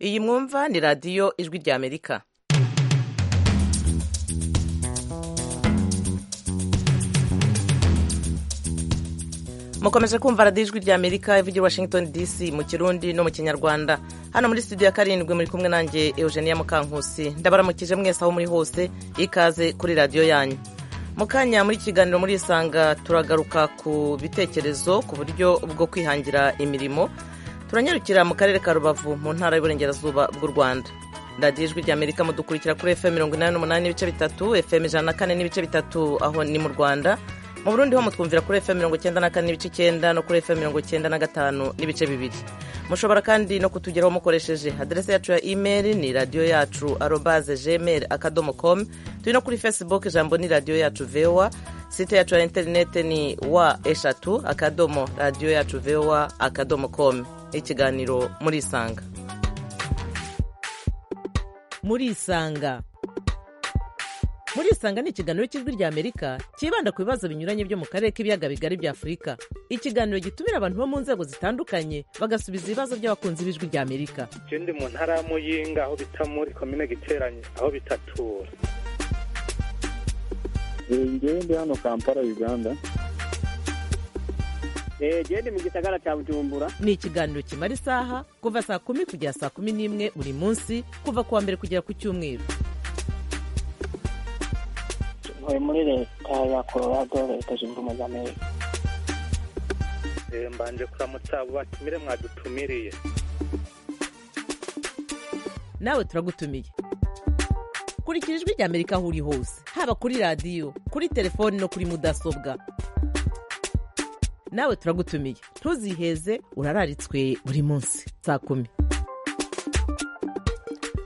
iyi mwumva ni radiyo ijwi rya amerika mukomeje kumva radiyo ijwi rya amerika ivugira i washington dc mu kirundi no mu kinyarwanda hano muri studio ya karindwi muri kumwe nanjye eugenia mukankusi ndabaramukije mwese aho muri hose ikaze kuri radiyo yanyu mu kanya muri kiganiro muri isanga turagaruka ku bitekerezo ku buryo bwo kwihangira imirimo turanyarukira mu karere ka rubavu mu ntara y'uburengerazuba bw'u rwanda radiyo ijwi rya amerika mudukurikira kuri fm mirongo inani n'umunani n'ibice bitatu fm ijana na kane n'ibice bitatu aho ni mu rwanda mu burundi ho mutwumvira kuri fm mirongo icyenda na kane n'ibice icyenda no kuri fm mirongo icyenda na gatanu n'ibice bibiri mushobora kandi no kutugeraho mukoresheje aderesi yacu ya imeri ni radiyo yacu arobaze gmail akadomo com turi no kuri facebook ijambo ni radiyo yacu vowa site yacu ya interinete ni wa eshatu akadomo radiyo yacu vowa akadomo com ikiganiro muri isanga muri isanga muri isanga ni ikiganiro cy'ijwi rya amerika cyibanda ku bibazo binyuranye byo mu karere k'ibiyaga bigari bya afurika ikiganiro gitumira abantu bo mu nzego zitandukanye bagasubiza ibibazo by'abakunzi b'ijwi rya amerika je ndi mu ntara ya muyinga aho bita muri komine giteranye aho bitatura ngewe ndi hano kampala uganda genda mu gisagara cya bujumbura ni ikiganiro kimara isaha kuva saa kumi kugera saa kumi n'imwe buri munsi kuva ku wa mbere kugera ku cyumweru ntuye muri leta ya colorado leta zunze ubumwe za amerika mbanje kuramutsa abo batumire mwadutumiriye nawe turagutumiye kurikira ijwi rya amerika aho uri hose haba kuri radiyo kuri telefoni no kuri mudasobwa nawe turagutumiye ntuziheze urararitswe buri munsi saa kumi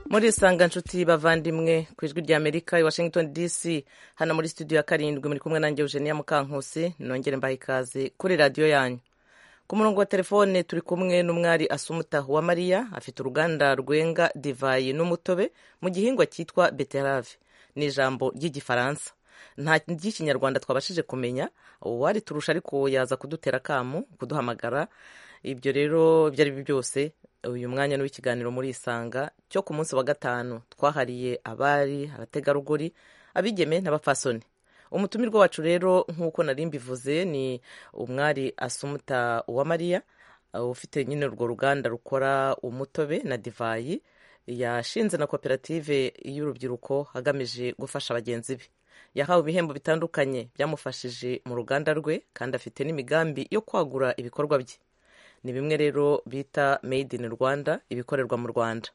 muri isanga nshuti bavandimwe ku ijwi rya amerika i washington dc hano muri studio ya karindwi muri kumwe nanjye eugenia mukankusi nongere mbaha ikaze kuri radiyo yanyu ku murongo wa telefone turi kumwe n'umwari asumutahu wa mariya afite uruganda rwenga divayi n'umutobe mu gihingwa cyitwa beterave ni ijambo ry'igifaransa nta ry'ikinyarwanda twabashije kumenya uwari turusha ariko yaza kudutera akamu kuduhamagara ibyo rero ibyo ari byo byose uyu mwanya ni w'ikiganiro muri isanga cyo ku munsi wa gatanu twahariye abari abategarugori abigeme n'abapfasoni umutumirwa wacu rero nk'uko nari mbivuze ni umwari asumuta uwamariya ufite nyine urwo ruganda rukora umutobe na divayi yashinze na koperative y'urubyiruko agamije gufasha bagenzi be yahawe ibihembo bitandukanye byamufashije mu ruganda rwe kandi afite n'imigambi yo kwagura ibikorwa bye ni bimwe rero bita made in rwanda ibikorerwa mu rwanda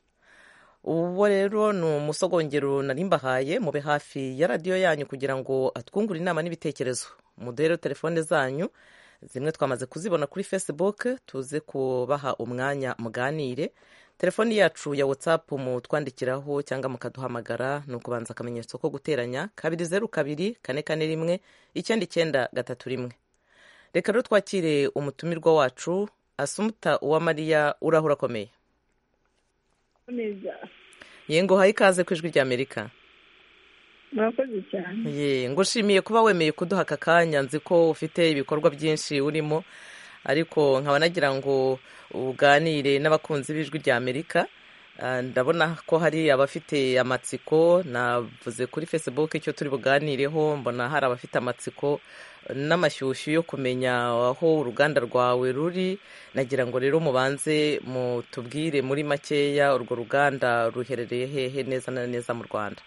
uwo rero ni umusogongero narimbahaye mube hafi ya radiyo yanyu kugira ngo atwungure inama n'ibitekerezo muduhe rero telefone zanyu zimwe twamaze kuzibona kuri facebook tuze kubaha umwanya muganire telefoni yacu ya whatsapp mutwandikiraho cyangwa mukaduhamagara ni ukubanza akamenyetso ko guteranya kabiri zeru kabiri kane kane rimwe icyenda icyenda gatatu rimwe reka rero twakire umutumirwa wacu asumuta uwamariya uraho urakomeye yego haye ikaze ku ijwi rya amerika murakoze cyane yego ushimiye kuba wemeye kuduha aka kanya nzi ko ufite ibikorwa byinshi urimo ariko nkaba nagira ngo uganire n'abakunzi b'ijwi rya amerika ndabona ko hari abafite amatsiko navuze kuri facebook icyo turi buganireho mbona hari abafite amatsiko n'amashyushyu yo kumenya aho uruganda rwawe ruri nagira ngo rero mubanze mutubwire muri makeya urwo ruganda ruherereye hehe neza na neza mu rwanda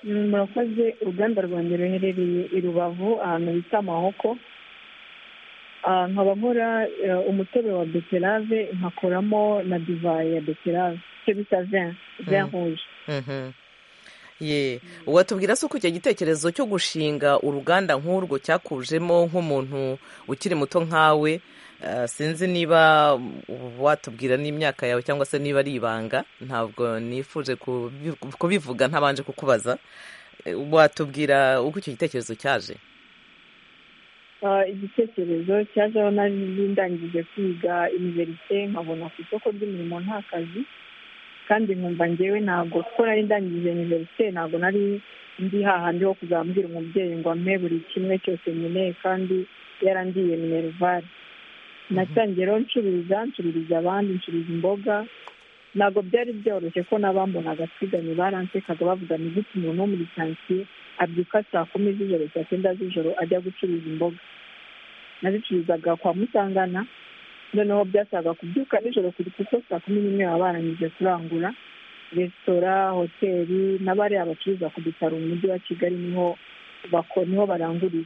murakoze uruganda rwanjye ruherereye i rubavu ahantu bita amahoko nkaba nkora umutobe wa beterave nkakoramo na divayi ya beterave icyo bita vin vin rouge ye watubwira se uko icyo gitekerezo cyo gushinga uruganda nk'urwo cyakujemo nk'umuntu ukiri muto nkawe sinzi niba watubwira n'imyaka yawe cyangwa se niba ari ibanga ntabwo nifuje kubivuga ntabanje kukubaza watubwira uko icyo gitekerezo cyaje igitekerezo cyajeho nari ndangije kwiga iniverisite nkabona ku isoko ry'umurimo nta kazi kandi nkumva ngewe ntabwo kuko nari ndangije iniverisite ntabwo nari ndi hahandi ho kuzambwira umubyeyi ngo ampe buri kimwe cyose nkeneye kandi yarangiye minerivare natangiye rero ncuruza ncururiza abandi ncuruza imboga ntabwo byari byoroshye ko n'abambonaga twiganye baransekaga bavuga ni gute umuntu wo muri kansiye abyuka saa kumi z'ijoro saa cyenda z'ijoro ajya gucuruza imboga nazicuruzaga kwa musangana noneho byasaga kubyuka nijoro kuko saa kumi n'imwe baba barangije kurangura resitora hoteli n'abariya bacuruza ku bitaro mu mujyi wa kigali niho niho barangurira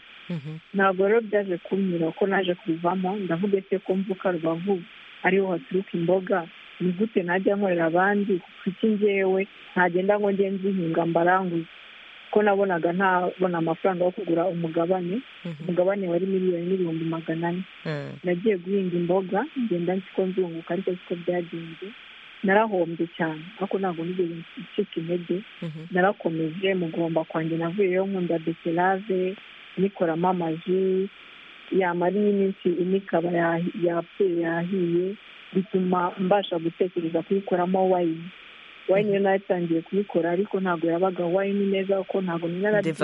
ntabwo rero byaje kunyura ko naje kubivamo ndavuga ese ko mvuka rubavu ariho haturuka imboga ni gute najya nkorera abandi kuko iki ngewe ntagenda ngo njye nzihinga mbaranguze ko nabonaga ntabona amafaranga yo kugura umugabane umugabane wari miliyoni n'ibihumbi magana ane nagiye guhinga imboga ngenda nzi ko nzunguka ariko siko byagenze narahombye cyane ariko ntabwo nigeze ncika intege narakomeje mugomba kwanjye navuyeyo nkunda beterave nikoramo amaji yamara iminsi ine ikaba yapfuye yahiye bituma mbasha gutekereza kuyikoramo wayini wayini yo nayo itangiye kuyikora ariko ntabwo yabaga wayini neza kuko ntabwo narabyuye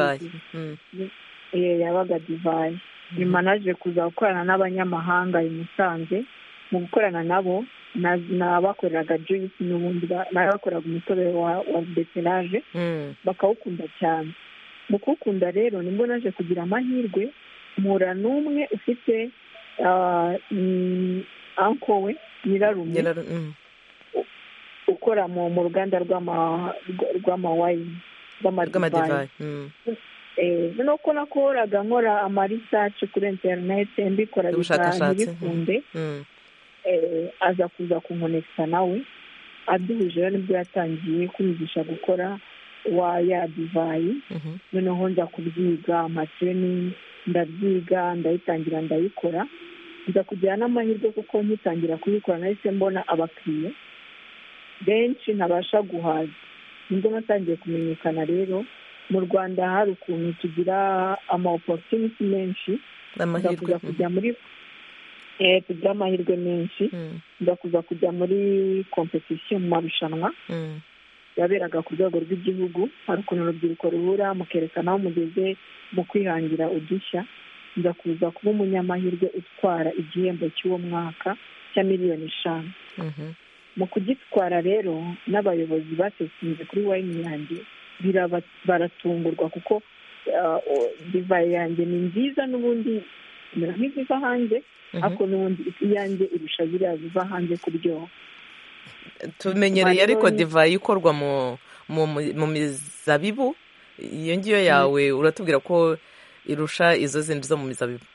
yabaga divayi nyuma naje kuza gukorana n'abanyamahanga i musanze mu gukorana nabo nabakoreraga juyisi n'ubundi nabakoreraga umutobe wa beterage bakawukunda cyane mu kuwukunda rero nibwo naje kugira amahirwe mpura n'umwe ufite anko we nyirarume ukora mu ruganda rw'amawayini rw'amadivayi noneho ko nakoraga nkora amarisaci kuri interineti mbikora ntibikunde aza kuza kunkonekisa nawe aduhuje rero nibwo yatangiye kwigisha gukora wa ya divayi noneho nza kubyiga amatireni ndabyiga ndayitangira ndayikora nza kugira n'amahirwe kuko nkitangira kuyikora nahise mbona abakiriya benshi ntabasha guhaza nibwo natangiye kumenyekana rero mu rwanda hari ukuntu tugira ama oporutuniti menshi nza kujya muri tugira amahirwe menshi nza kuza kujya muri kompetisiyo mu marushanwa yaberaga ku rwego rw'igihugu hari ukuntu urubyiruko ruhura mukerekana aho mugeze mu kwihangira udushya nza kuza kuba umunyamahirwe utwara igihembo cy'uwo mwaka cya miliyoni eshanu mu kugitwara rero n'abayobozi batekinze kuri wayini yanjye baratungurwa kuko divayi yanjye ni nziza n'ubundi imera nk'iziva hanze ariko n'ubundi iyanjye irusha ziriya ziva hanze kuryoha tumenyereye ariko divayi ikorwa mu mizabibu iyo ngiyo yawe uratubwira ko irusha izo zindi zo mu mizabibu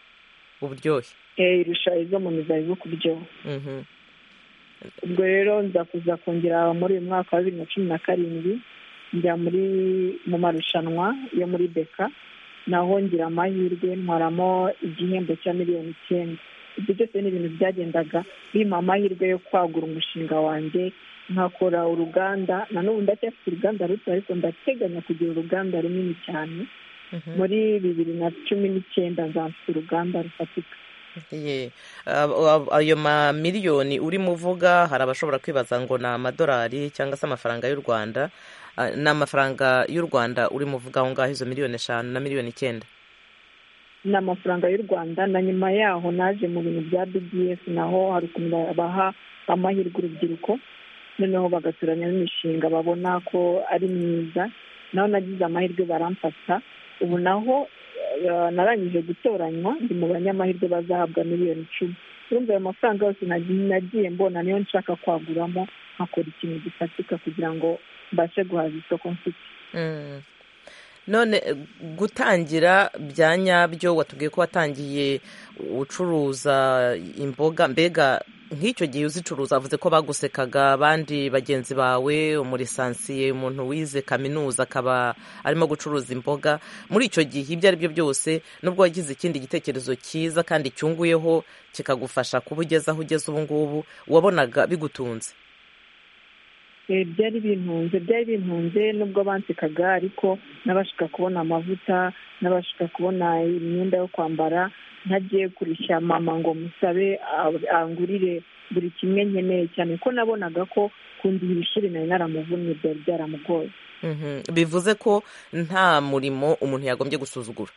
uburyohe irusha izo mu mizabibu kuryoha ubwo rero nza kuza kongera muri uyu mwaka wa bibiri na cumi na karindwi njya muri mu marushanwa yo muri beka naho ngira amahirwe ntwaramo igihembo cya miliyoni icyenda ibyo byose ni ibintu byagendaga bimpa amahirwe yo kwagura umushinga wanjye nkakora uruganda na n'ubu ndacyafite uruganda ruto ariko ndateganya kugira uruganda runini cyane muri bibiri na cumi n'icyenda nzafite uruganda rufatika ayo mamiliyoni urimo uvuga hari abashobora kwibaza ngo ni amadolari cyangwa se amafaranga y'u rwanda ni amafaranga y'u rwanda urimo uvuga aho ngaho izo miliyoni eshanu na miliyoni icyenda ni amafaranga y'u rwanda na nyuma yaho naje mu bintu bya bds naho hari ukuntu baha amahirwe urubyiruko noneho bagaturanya n'imishinga babona ko ari myiza naho nagize amahirwe baramfata ubu naho narangije gutoranywa ndi mu banyamahirwe bazahabwa miliyoni icumi urumva ayo mafaranga yose nagiye mbona niyo nshaka kwaguramo nkakora ikintu gifatika kugira ngo mbashe guhaza isoko mfite none gutangira bya nyabyo watubwiye ko watangiye ucuruza imboga mbega nk'icyo gihe uzicuruza avuze ko bagusekaga abandi bagenzi bawe umurisansiye umuntu wize kaminuza akaba arimo gucuruza imboga muri icyo gihe ibyo ari byo byose nubwo wagize ikindi gitekerezo cyiza kandi cyunguyeho kikagufasha kuba ugeze aho ugeze ubu ngubu wabonaga bigutunze byari bintunze byari bintunze nubwo bansekaga ariko nabashaka kubona amavuta nabashaka kubona imyenda yo kwambara ntagiye kurishya mama ngo musabe angurire buri kimwe nkeneye cyane ko nabonaga ko kundihira ishuri nari naramuvunnye byari byaramugoye bivuze ko nta murimo umuntu yagombye gusuzugura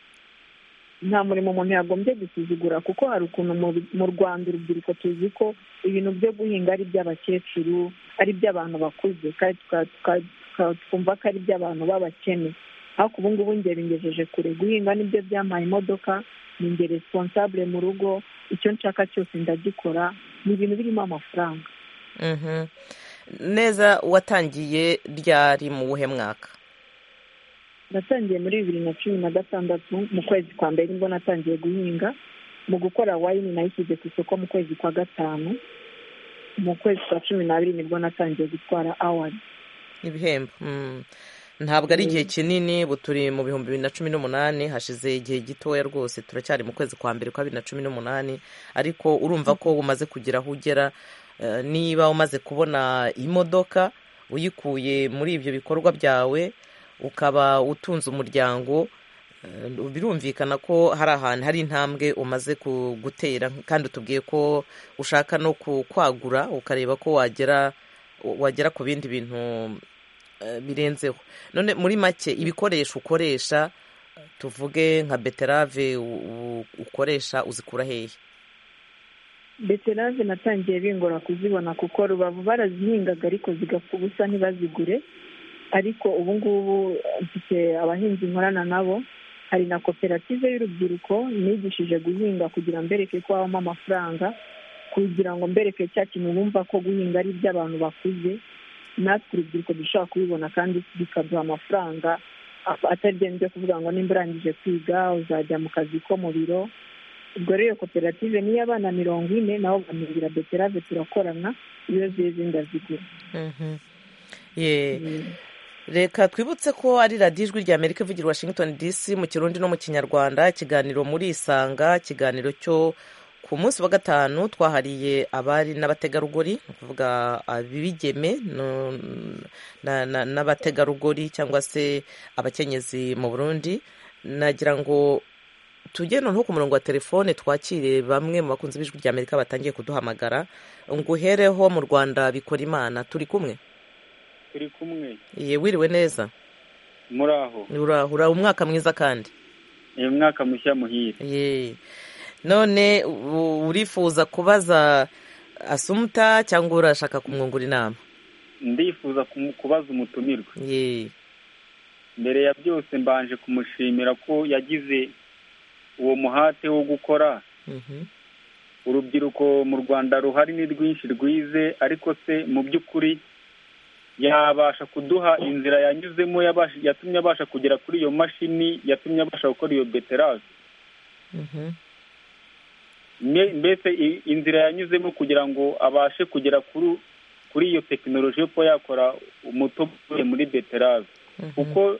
nta murimo umuntu yagombye gusuzugura kuko hari ukuntu mu rwanda urubyiruko tuzi ko ibintu byo guhinga ari iby'abakecuru ari iby'abantu bakuze kandi tuka- tuka- tuka- twumva ko ari iby'abantu b'abakene ariko ubu ngubu njye bingejeje kure guhinga nibyo byampaye imodoka ni njye responsable mu rugo icyo nshaka cyose ndagikora ni ibintu birimo amafaranga Mhm. neza watangiye ryari mu buhe mwaka natangiye muri bibiri na cumi na gatandatu mu kwezi kwa mbere nibwo natangiye guhinga mu gukora wayini nayishyize ku isoko mu kwezi kwa gatanu mu kwezi kwa cumi n'abiri nibwo natangiye gutwara awadi ibihembo Mm. ntabwo ari igihe kinini ubu turi mu bihumbi bibiri na cumi n'umunani hashize igihe gitoya rwose turacyari mu kwezi kwa mbere kwa bibiri na cumi n'umunani ariko urumva ko umaze kugera aho ugera Eh, niba umaze kubona imodoka uyikuye muri ibyo bikorwa byawe ukaba utunze umuryango eh, birumvikana ko hari ahantu hari intambwe umaze ku- gutera kandi utubwiye ko ushaka no ku- kwagura ukareba ko wagera wagera ku bindi bintu eh, birenzeho none muri make ibikoresho ukoresha tuvuge nka beterave u- u- ukoresha uzikura hehe beterave natangiye bingora kuzibona kuko rubavu barazihingaga ariko zigapfa ubusa ntibazigure ariko ubu ngubu eh, mfite abahinzi nkorana nabo hari na koperative y'urubyiruko nigishije guhinga kugira mbereke ko habamo amafaranga kugira ngo mbereke cya kintu bumva ko guhinga ari iby'abantu bakuze natwe urubyiruko dushobora kubibona kandi bikaduha amafaranga a- atari byo kuvuga ngo nimba urangije kwiga uzajya mu kazi ko mu biro ubwo rero iyo koperative niyo abana mirongo ine nabo bamugira beterave turakorana iyo zeze ndazigura ye reka twibutse ko ari radiyo ijwi rya amerika ivugira i washington dc mu kirundi no mu kinyarwanda ikiganiro muri isanga ikiganiro cyo ku munsi wa gatanu twahariye abari n'abategarugori ni ukuvuga ab'ibigeme no- na- na- n'abategarugori cyangwa se abakenyezi mu burundi nagira ngo tujye noneho ku murongo wa telefone twakire bamwe mu bakunzi b'ijwi rya amerika batangiye kuduhamagara nguhereho mu rwanda bikora imana turi kumwe turi kumwe Ye, wiriwe neza muri aho urahura umwaka mwiza kandi ni umwaka mushya muhire ye none u- urifuza kubaza asumuta cyangwa urashaka kumwungura inama ndifuza kumu- kubaza umutumirwa ye mbere ya byose mbanje kumushimira ko yagize uwo muhate wo gukora Mhm. urubyiruko mu rwanda ruhari ni rwinshi rwize ariko se mu by'ukuri yabasha kuduha inzira yanyuzemo yabasha- yatumye abasha kugera kuri iyo mashini yatumye abasha gukora iyo beterave Mhm. Me- mbese i- inzira yanyuzemo kugira ngo abashe kugera kuri kuri iyo tekinoloji yo kuba yakora umutobe muri beterave Mhm. kuko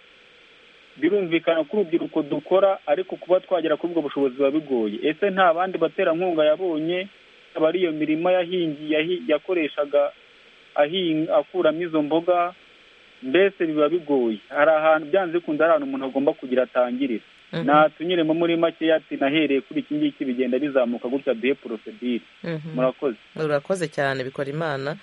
birumvikana ko urubyiruko dukora ariko kuba twagera kuri ubwo bushobozi biba bigoye ese nta bandi baterankunga yabonye yaba ari iyo mirima yahingi yahi- yakoreshaga ahinga akuramo izo mboga mbese biba bigoye hari ahantu byanze bikunze hari ahantu umuntu agomba kugira atangirira Mhm. natunyuremo muri make ati nahereye kuri iki ngiki bigenda bizamuka gutya duhe porosedire Mhm. murakoze urakoze cyane bikora imana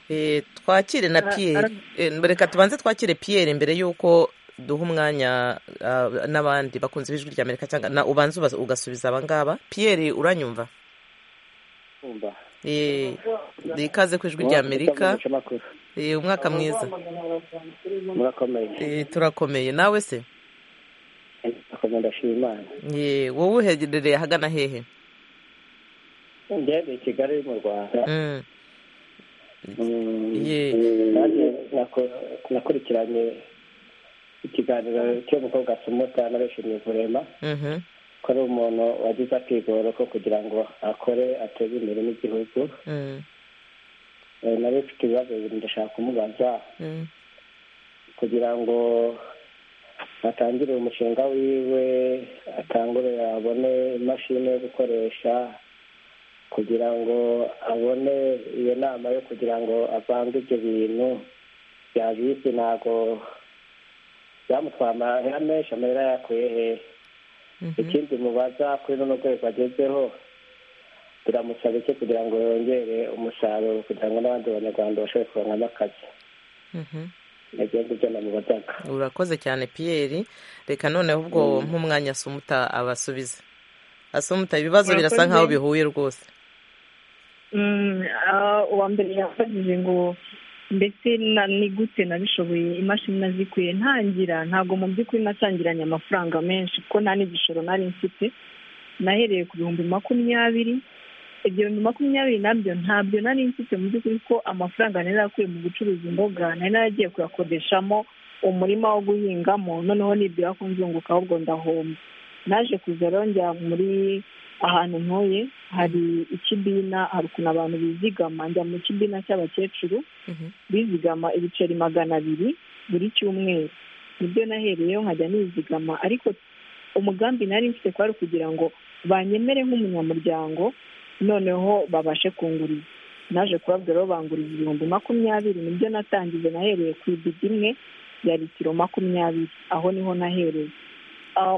Eh, twakire na Ara- piyeri Eh, reka tubanze twakire piyeri mbere y'uko duha umwanya ah, n'abandi bakunze b'ijwi rya amerika cyangwa na ubanza uba- ugasubiza abangaba piyeri uranyumva Eh, ikaze ku ijwi rya amerika Eh, umwaka mwiza murakomeye Eh, turakomeye nawe se ndakomeye ndashima imana Eh, wowe uherereye ahagana hehe ndebe i kigali mu rwanda Mm, Mm, Ye. nanjye nako- nakurikiranye ikiganiro cy'umukobwa asumuta n'abishimiye kurema mhm, ko ari umuntu wagize akigoro ko kugira ngo akore ateze imbere n'igihugu mm, Eh, nari mfite ibibazo bibiri ndashaka kumubaza mm, kugira ngo atangire umushinga wiwe atangure abone imashini yo gukoresha kugira ngo abone iyo nama yo kugira ngo avange ibyo bintu byabizi ntabwo byamutwara amahera menshi amahera yakuye he mhm. ikindi mubaza kuri runo rwego agezeho biramutsa bike kugira ngo yongere umusaruro kugira ngo n'abandi banyarwanda bashobore kuronkamo akazi mhm. nibyo ngibyo namubazaga urakoze cyane piyeri reka noneho ubwo nk'umwanya asumuta abasubize asumuta ibibazo birasa Urakoze. nkaho bihuye rwose Mm, ah, uwa mbere yafashije ngo mbese na ni gute nabishoboye imashini nazikuye ntangira ntabwo mu by'ukuri natangiranye amafaranga menshi kuko nta n'igishoro nari mfite nahereye ku bihumbi makumyabiri ibyo bihumbi makumyabiri nabyo ntabyo nari mfite mu by'ukuri ko amafaranga nari narakuye mu gucuruza imboga nari naragiye kuyakodeshamo umurima wo guhingamo noneho nibwira ko nzunguka ahubwo ndahomba naje kuza rongera muri ahantu ntuye hari ikibina hari ukuntu abantu bizigama njya mu kibina cy'abakecuru bizigama ibiceri magana abiri buri cyumweru nibyo nahereyeho nkajya nizigama ariko umugambi nari mfite kwari kugira ngo banyemere nk'umunyamuryango noneho babashe kunguriza naje kubabwira aho banguriza ibihumbi makumyabiri nibyo natangize nahereye ku ibido imwe ya litiro makumyabiri aho niho nahereye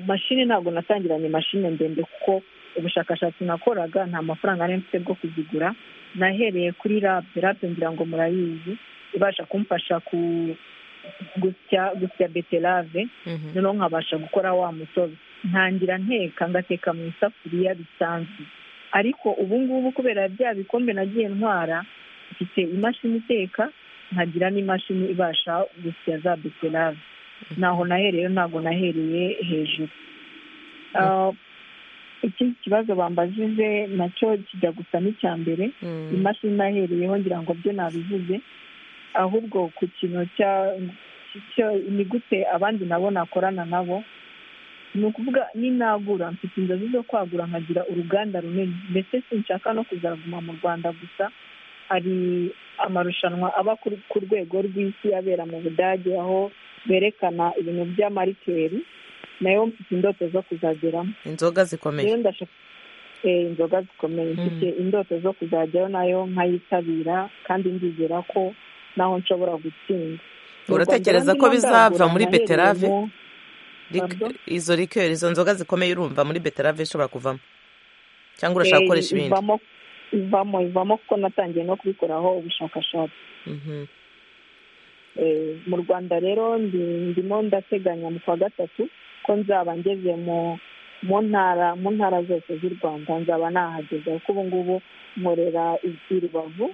mashini ntabwo natangiranye mashini ndende kuko ubushakashatsi nakoraga nta mafaranga nari mfite bwo kuzigura nahereye kuri rape rape ngira ngo murayizi ibasha kumfasha ku gusya gusya beterave noneho nkabasha gukora wa mutobe ntangira nteka ngateka mu isafuriya bisanzwe ariko ubu ngubu kubera bya bikombe nagiye ntwara mfite imashini iteka nkagira n'imashini ibasha gusya za beterave ntaho nahereye ntabwo nahereye hejuru ikindi kibazo bambajije nacyo kijya gusa n'icya mbere imashini nahereyeho ngira ngo byo nabivuze ahubwo ku kintu cya ni gute abandi nabo nakorana nabo ni ukuvuga ninagura mfite inzozi zo kwagura nkagira uruganda runini mbese sinshaka no kuzaguma mu rwanda gusa hari amarushanwa aba ku rwego rw'isi abera mu budage aho berekana ibintu by'amarikeri nayo mfite indoto zo kuzageramo inzoga zikomeye inzoga zikomeye mfite indoto zo kuzajyayo nayo nkayitabira kandi ndizera ko naho nshobora gutsinda uratekereza ko bizava muri beterave izo rikeri izo nzoga zikomeye urumva muri beterave ishobora kuvamo cyangwa urashaka gukoresha ibindi ivamo ivamo kuko natangiye no kubikoraho ubushakashatsi mu rwanda rero ndimo ndateganya mu kwa gatatu ko nzaba ngeze mu ntara mu ntara zose z'u rwanda nzaba nahageze kuko ubu ngubu nkorera i rubavu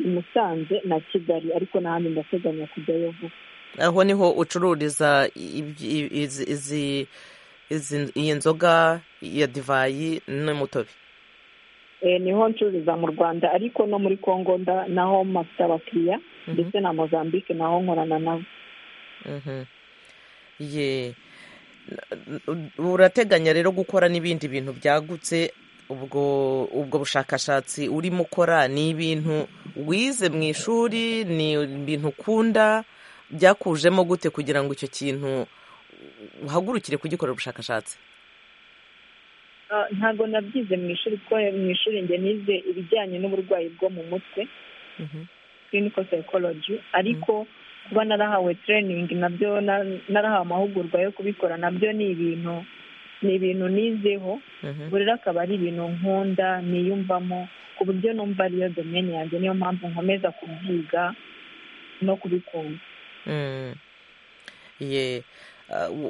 i musanze na kigali ariko n'ahandi ndateganya kujyayo vuba aho niho ucururiza iyi nzoga ya divayi n'umutobe niho ncururiza mu rwanda ariko no muri congo naho mpafite abakiriya ndetse na mozambique naho nkorana nabo urateganya rero gukora n'ibindi bintu byagutse ubwo ubwo bushakashatsi urimo ukora ni ibintu wize mu ishuri ni ibintu ukunda byakujemo gute kugira ngo icyo kintu uhagurukire kugikorera ubushakashatsi ntabwo nabyize mu ishuri kuko mu ishuri njye nize ibijyanye n'uburwayi bwo mu mutwe clinical psychology ariko kuba narahawe training nabyo narahawe amahugurwa yo kubikora nabyo ni ibintu ni ibintu nizeho rero akaba ari ibintu nkunda niyumvamo ku buryo numva ariyo domeni yanjye niyo mpamvu nkomeza kubyiga no kubikunda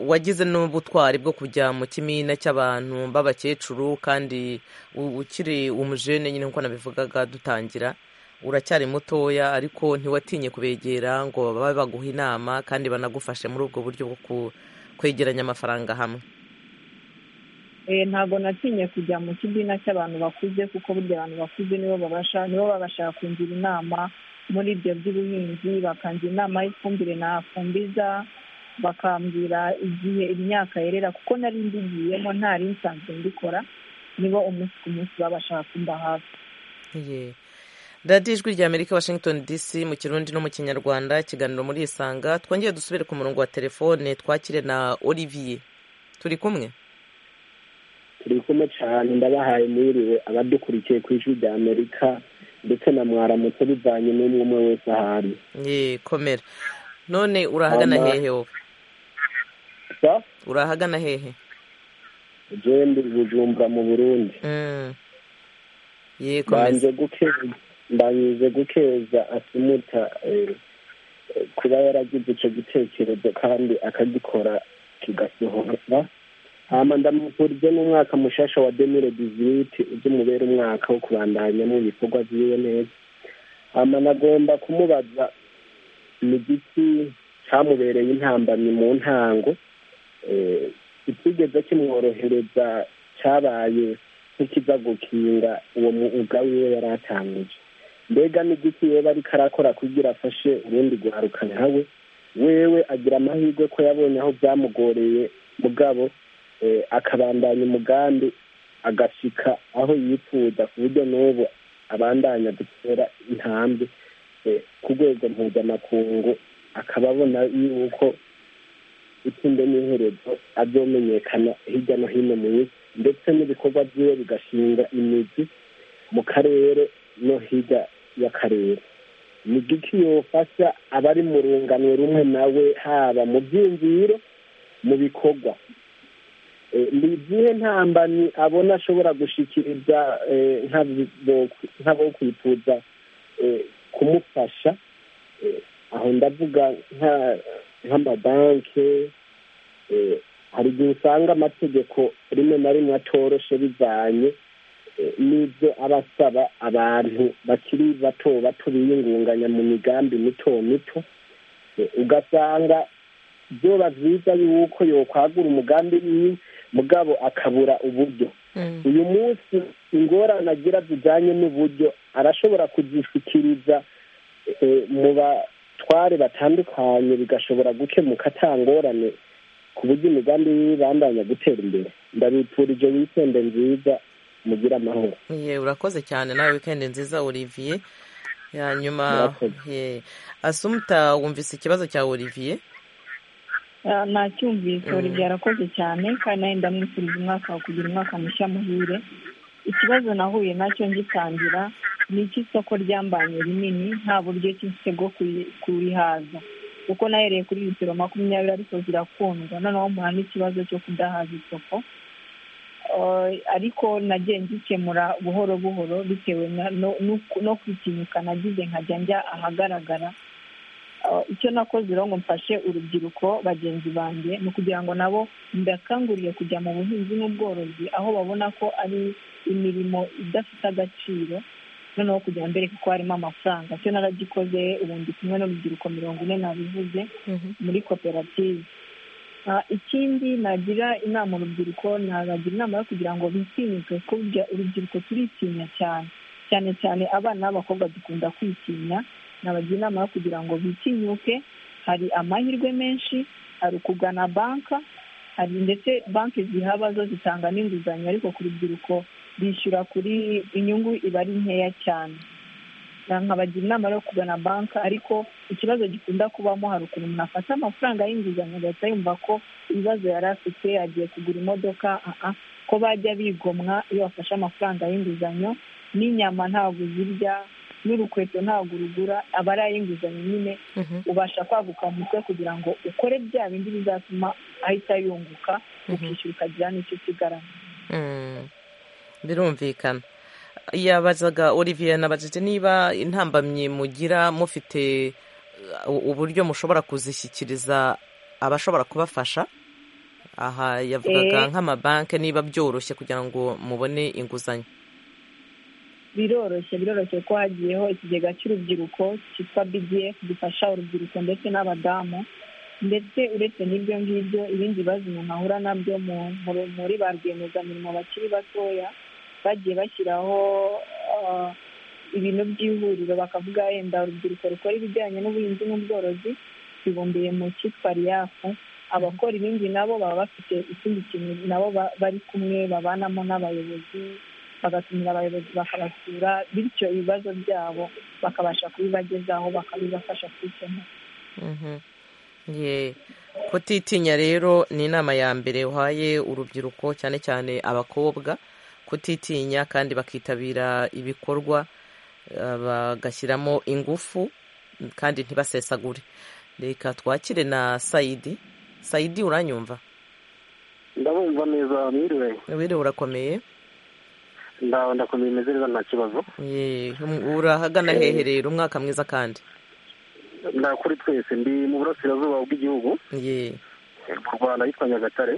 wagize n'ubutwari bwo kujya mu kimina cy'abantu b'abakecuru kandi ukiri umujene nyine nk'uko nabivugaga dutangira uracyari mutoya ariko ntiwatinye kubegera ngo babe baguha inama kandi banagufashe muri ubwo buryo bwo kwegeranya amafaranga hamwe ntabwo natinye kujya mu kimina cy'abantu bakuze kuko burya abantu bakuze nibo babasha nibo babasha kungira inama muri ibyo by'ubuhinzi bakangira inama y'ifumbire nafumbiza bakambwira igihe imyaka yerera kuko nari mbigiyemo ntari nsanzwe mbikora nibo umunsi ku munsi babasha kumba hafi radiyo ijwi rya amerika washington dc mu kirundi no mu kinyarwanda ikiganiro muri isanga twongeye dusubire ku murongo wa telefone twakire na olivier turi kumwe turi kumwe cyane ndabahaye mwiriwe abadukurikiye ku ijwi rya amerika ndetse na mwaramutse bivanye n'umwe umwe wese ahari komera none urahagana hehe wowe urahagana hehe ugenda bujumbura mu burundi mbanje gukeza asimuta kuba yaragize icyo gitekerezo kandi akagikora kigasohoka hama ndamuvurije n'umwaka mushasha wa demire diziriti uzumubera umwaka wo kubandanyamo ibikorwa byiwe neza hama nagomba kumubaza ni igiti cyamubereye intambamyi mu ntango itigeze kimworohereza cyabaye nk'ikiza gukinga uwo mwuga wiwe yari atangije mbega n'igiti yewe ariko arakora kugira afashe urundi guharuka nkawe wewe agira amahirwe ko yabonye aho byamugoreye mugabo akabandanya umugambi agashika aho yifuza ku buryo n'ubu abandanya gutera intambwe ku rwego mpuzamakungu akaba abona yuko itsinda n'iherezo azomenyekana hirya no hino mu isi ndetse n'ibikorwa byiwe bigashinga imizi mu karere no hirya y'akarere ni igiki yofasha abari mu runganwe rumwe nawe haba mu byiyumviro mu bikorwa ni izihe ntambamyi abona ashobora gushikiriza nk'abo kwifuza kumufasha aho ndavuga nk'amabanki hari igihe usanga amategeko rimwe na rimwe atoroshe bivanye n'ibyo aba asaba abantu bakiri bato bato biyungunganya mu migambi mito mito ugasanga byoba byiza yuko yokwagura umugambi wiwe mugabo akabura uburyo uyu munsi ingorane agira zijyanye n'uburyo arashobora kuzishyikiriza mu batware batandukanye bigashobora gukemuka atangorane ku buryo imigambi y'ibibandanya gutera imbere ndabipfurije wikende nziza mugira amahoro urakoze cyane nawe wikende nziza olivier hanyuma asumuta wumvise ikibazo cya olivier ntacyumvise olivier arakoze cyane kandi nawe ndamwifuriza umwaka wa kugira umwaka mushya muhire ikibazo nahuye nacyo ngitangira ni icy'isoko ryambanye rinini nta buryo cyinshi bwo kurihaza kuko nahereye kuri litiro makumyabiri ariko zirakundwa noneho muhana ikibazo cyo kudahaza isoko ariko nagiye ngikemura buhoro buhoro bitewe no kwitinyuka nagize nkajya njya ahagaragara icyo nakoze rero ngo mfashe urubyiruko bagenzi banjye ni ukugira ngo nabo ndakanguriye kujya mu buhinzi n'ubworozi aho babona ko ari imirimo idafite agaciro noneho kugira ngo mbereke ko harimo amafaranga cyo naragikoze ubundi kumwe n'urubyiruko mirongo ine nabivuze muri koperative ikindi nagira inama urubyiruko nabagira inama yo kugira ngo bitinyuke burya urubyiruko turitinya cyane cyane cyane abana b'abakobwa dukunda kwitinya nabagira inama yo kugira ngo bitinyuke hari amahirwe menshi hari ukugana banka hari ndetse banki zihaba zo zitanga n'inguzanyo ariko ku rubyiruko bishyura kuri inyungu iba ari nkeya cyane nkabagira inama yo kugana banki ariko ikibazo gikunda kubamo hari ukuntu umuntu afata amafaranga y'inguzanyo agahita yumva ko ibibazo yari afite agiye kugura imodoka ko bajya bigomwa iyo bafashe amafaranga y'inguzanyo n'inyama ntabwo zirya n'urukweto ntabwo urugura aba ari ay'inguzanyo nyine ubasha kwaguka mu mutwe kugira ngo ukore bya bindi bizatuma ahita yunguka ukishyura ukagira n'icyo usigaramo birumvikana yabazaga olivier nabajije niba intambamyi mugira mufite uburyo mushobora kuzishyikiriza abashobora kubafasha aha yavugaga nk'amabanki niba byoroshye kugira ngo mubone inguzanyo biroroshye biroroshye ko hagiyeho ikigega cy'urubyiruko cyitwa bdf gifasha urubyiruko ndetse n'abadamu ndetse uretse n'ibyo ngibyo ibindi bibazo umuntu ahura nabyo muri ba rwiyemezamirimo bakiri batoya bagiye bashyiraho ibintu by'ihuriro bakavuga yenda urubyiruko rukora ibijyanye n'ubuhinzi n'ubworozi bibumbiye mu cyitwa riyafu abakora ibindi nabo baba bafite ikindi kintu nabo bari kumwe babanamo n'abayobozi bagatumira abayobozi bakabasura bityo ibibazo byabo bakabasha kubibagezaho bakabibafasha kubikemura kutitinya rero ni inama ya mbere uhaye urubyiruko cyane cyane abakobwa kutitinya kandi bakitabira ibikorwa bagashyiramo ingufu kandi ntibasesagure reka twakire na sayidi sayidi uranyumva ndabumva neza mwiriwe wiriwe urakomeye ndakomeye imeze neza nta kibazo urahagana hehe rero umwaka mwiza kandi ndakuri twese ndi mu burasirazuba bw'igihugu mu rwanda yitwa nyagatare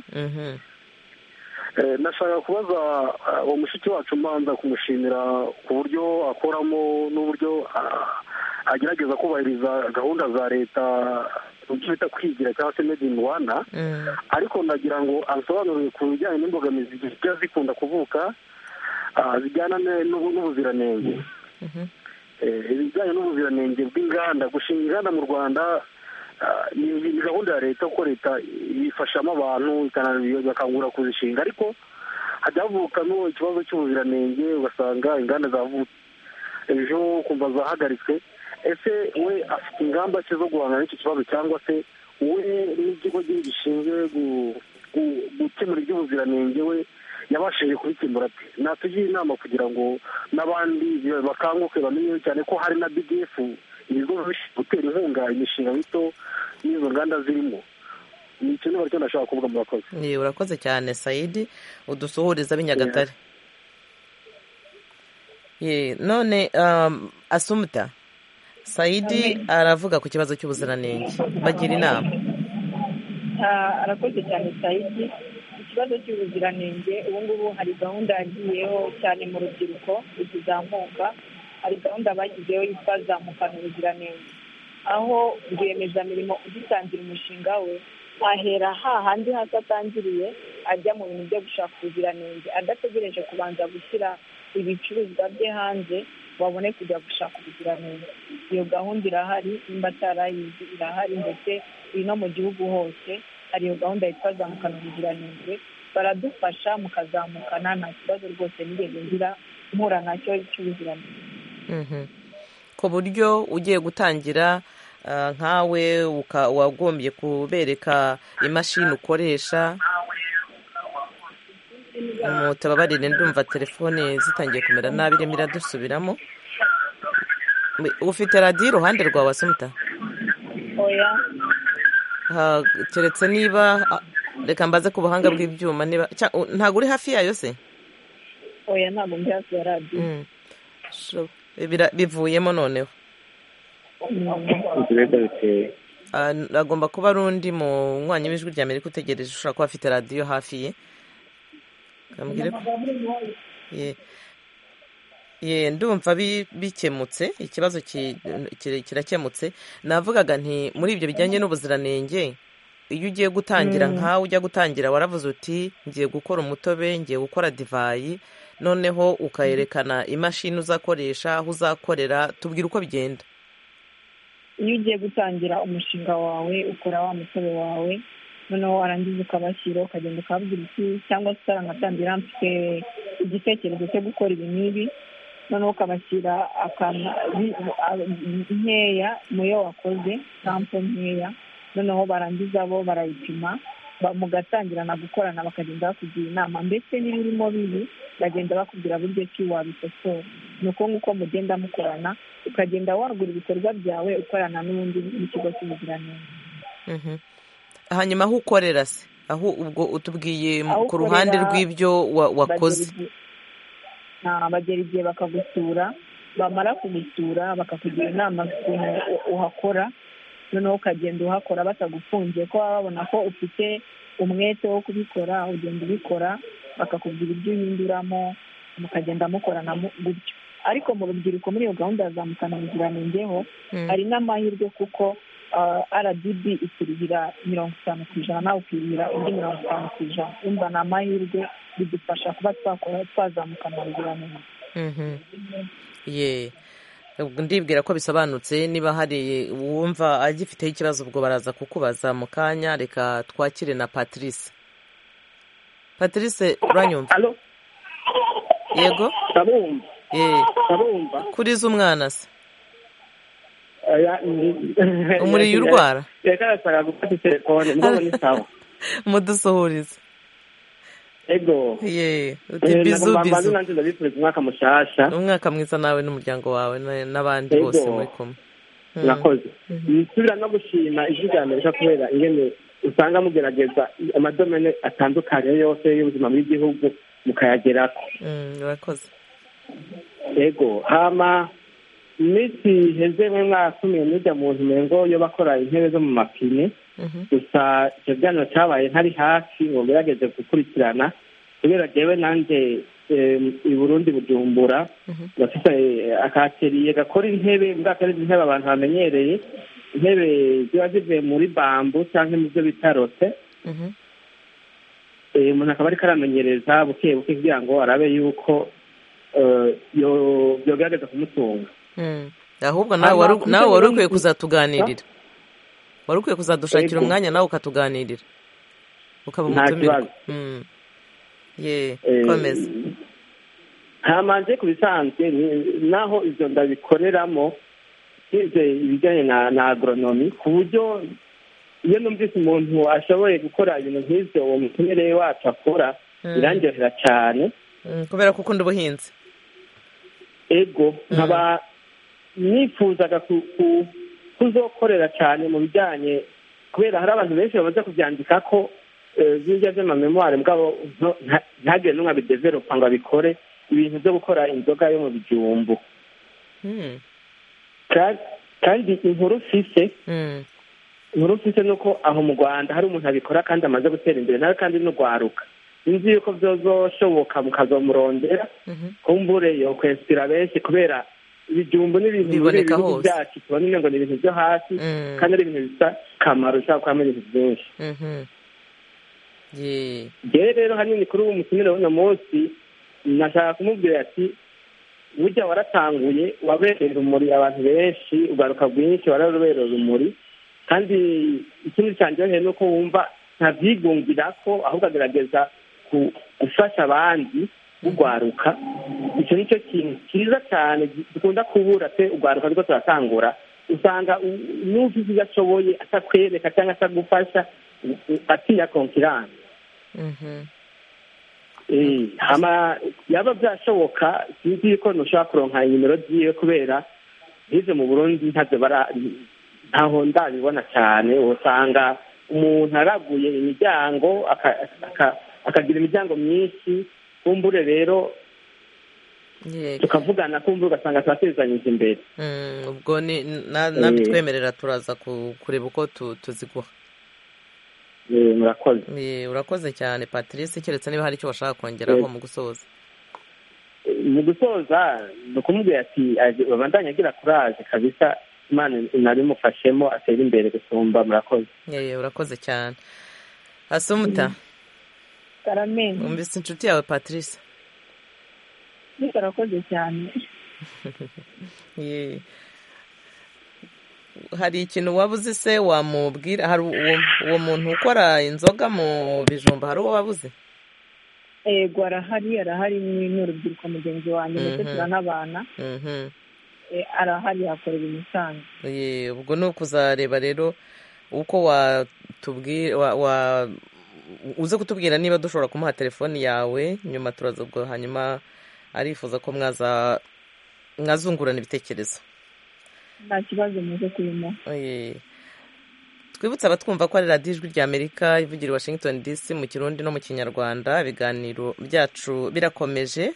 nashaka kubaza uwo mushiki wacu mbanza kumushimira ku buryo akoramo n'uburyo agerageza kubahiriza gahunda za leta icyo bita kwigira cyangwa se made in rwanda ariko nagira ngo abisobanurire ku bijyanye n'imbogamizi zijya zikunda kuvuka zijyana n'ubuziranenge ibijyanye n'ubuziranenge bw'inganda gushinga inganda mu rwanda ni gahunda ya leta kuko leta ifashamo abantu bakangura kuzishinga ariko hajya havukamo ikibazo cy'ubuziranenge ugasanga inganda zavutse ejo kumva zahagaritswe ese we afite ingamba ze zo guhangana n'icyo kibazo cyangwa se we n'ikigo gishinzwe gukemura iby'ubuziranenge we yabashije kubikemura ati natugira inama kugira ngo n'abandi bakanguke bamenye cyane ko hari na bdf ibigo gutera inkunga imishinga mito n'izo nganda zirimo ni ikintu baricyo ndashaka kuvuga mu bakozi urakoze cyane sayidi udusuhuriza b'inyagatare none asumuta sayidi aravuga ku kibazo cy'ubuziranenge bagira inama arakoze cyane sayidi ikibazo cy'ubuziranenge ubu ngubu hari gahunda yagiyeho cyane mu rubyiruko ikizamuka hari gahunda bashyizeho yitwa zamukana ubuziranenge aho rwiyemezamirimo ugitangira umushinga we ahera hahandi hasi atangiriye ajya mu bintu byo gushaka ubuziranenge adategereje kubanza gushyira ibicuruzwa bye hanze babone kujya gushaka ubuziranenge iyo gahunda irahari nimba atarayizi irahari ndetse iri no mu gihugu hose hari iyo gahunda yitwa zamukana ubuziranenge baradufasha mukazamukana nta kibazo rwose nigeze ngira mpura nacyo cy'ubuziranenge ku buryo ugiye gutangira nkawe wagombye kubereka imashini ukoresha mutababarire ndumva telefone zitangiye kumera nabi irimo iradusubiramo ufite radiyo iruhande rwawe asumuta oya keretse niba reka mbaze ku buhanga bw'ibyuma niba ntabwo uri hafi yayo se oya ntabwo ndi hafi ya radiyo bivuyemo noneho agomba kuba ari undi munywanyi w'ijwi rya amerika utegereje ushobora kuba afite radiyo hafi ye ye ndumva bikemutse ikibazo kirakemutse navugaga nti muri ibyo bijyanye n'ubuziranenge iyo ugiye gutangira nkawe ujya gutangira waravuze uti ngiye gukora umutobe ngiye gukora divayi noneho ukayerekana imashini uzakoresha aho uzakorera tubwira uko bigenda iyo ugiye gutangira umushinga wawe ukora wa mutobe wawe noneho warangiza ukabashyira ukagenda ukababwira iki cyangwa se utaramutangira mfite igitekerezo cyo gukora ibi n'ibi noneho ukabashyira nkeya muyo wakoze sampo nkeya noneho barangiza bo barayipima mugatangirana gukorana bakagenda bakugira inama ndetse n'ibirimo bibi bagenda bakubwira buryo ki wabikosora ni uko nguko mugenda mukorana ukagenda wagura ibikorwa byawe ukorana n'ubundi n'ikigo cy'ubuziranenge hanyuma aho ukorera se aho ubwo utubwiye ku ruhande rw'ibyo wakoze bagera igihe bakagusura bamara kugusura bakakugira inama z'ukuntu uhakora noneho ukagenda uhakora batagufunze ko baba babona ko ufite umwete wo kubikora ugenda ubikora bakakubwira ibyo uhinduramo mukagenda mukorana gutyo ariko mu rubyiruko muri iyo gahunda yazamukana ubuziranengeho hari n'amahirwe kuko rdb ikuruhira mirongo itanu ku ijana nawe ukiruhira undi mirongo itanu ku ijana wumva ni amahirwe bidufasha kuba twakora twazamukana ubuziranenge ndibwira ko bisobanutse niba hari wumva agifiteho ikibazo ubwo baraza kukubaza mu kanya reka twakire na patrice patrice uranyumva yego kuriza umwana se umuriye urwara mudusuhurize ego ye bizu bizu ndabifuriza umwaka mushasha umwaka mwiza nawe n'umuryango wawe n'abandi bose muri kumwe murakoze nsubira no gushima ijwi rya amerika kubera ingene usanga mugerageza amadomene atandukanye yose y'ubuzima bw'igihugu mukayagerako murakoze ego hama iminsi iheze mwe mwasumiye mujya mu ntu ngo yo bakora intebe zo mu mapine gusa icyo kiganiro cyabaye ntari hafi ngo ngerageze gukurikirana kubera njyewe nanjye i burundi bujumbura bafite akateriye gakora intebe muri akandi intebe abantu bamenyereye intebe ziba zivuye muri bambu cyangwa mu byo bita rote umuntu akaba ariko aramenyereza buke buke kugira ngo arabe yuko yogerageza kumutunga ahubwo nawe wari ukwiye kuzatuganirira wari ukwiye kuzadushakira umwanya nawe ukatuganirira ukaba umutumirwa komeza ntamanje ku bisanzwe naho ibyo ndabikoreramo bize ibijyanye na agoronomi ku buryo iyo numvise umuntu ashoboye gukora ibintu nk'ibyo uwo mutumirere wacu akora birandyohera cyane kubera ko ukunda ubuhinzi ego nkaba nifuzaga kuzokorera cyane mu bijyanye kubera hari abantu benshi bamaze kubyandika ko zirya by'amamemwari bwabo ntagire n'umwe abideveropa ngo abikore ibintu byo gukora inzoga yo mu bijumbu kandi inkuru mfise inkuru mfise ni uko aho mu rwanda hari umuntu abikora kandi amaze gutera imbere nawe kandi n'urwaruka nzi yuko byozoshoboka mukazomurondera kumbure yo kwesitira benshi kubera ibijumbu ni ibintu muri ibihugu byacu tubona ngo ni ibintu byo hasi kandi ari ibintu bisa kamaro ushobora kubamo ibintu byinshi yewe rero hanini kuri uwo mutumire w'uno munsi nashaka kumubwira ati burya waratanguye wabereye urumuri abantu benshi ugaruka bwinshi warabereye urumuri kandi ikindi cyanjyoheye ni uko wumva ntabyigungira ko ahubwo agerageza gufasha abandi urwaruka icyo ni cyo kintu cyiza cyane dukunda kubura pe urwaruka ariko turatangura usanga n'ufite ibyo ashoboye atakwereka cyangwa atagufasha atiya konkiranse yaba byashoboka sinzi yuko ntushobora kuronka inimero ziwe kubera nk'izo mu burundi ntabyo ntaho ndabibona cyane usanga umuntu araguye imiryango akagira imiryango myinshi kumbure rero tukavugana kumbure ugasanga turatezanyije imbere ubwo ni nabitwemerera turaza kureba uko tuziguha murakoze urakoze cyane patrice keretse niba hari icyo bashaka kongeraho mu gusoza mu gusoza ni ukumubwira ati babandanya agira kuraje kabisa imana inabimufashemo atera imbere gusumba murakoze urakoze cyane asumuta umvise inshuti yawe patrice arakoze cyane hari ikintu waba uzi se wamubwira hari uwo muntu ukora inzoga mu bijumba hari uwo wabuze yego arahari arahari n'urubyiruko mugenzi wanjye ndetse turanabana arahari yakorera imisanzu ubwo ni ukuzareba rero uko watubwira uze kutubwira niba dushobora kumuha telefoni yawe nyuma turaza ubwo hanyuma arifuza ko mwaza mwazungurana ibitekerezo nta kibazo muze kurimo twibutse abatwumva ko ari radiyo ijwi rya amerika ivugira washington dc mu kirundi no mu kinyarwanda ibiganiro byacu birakomeje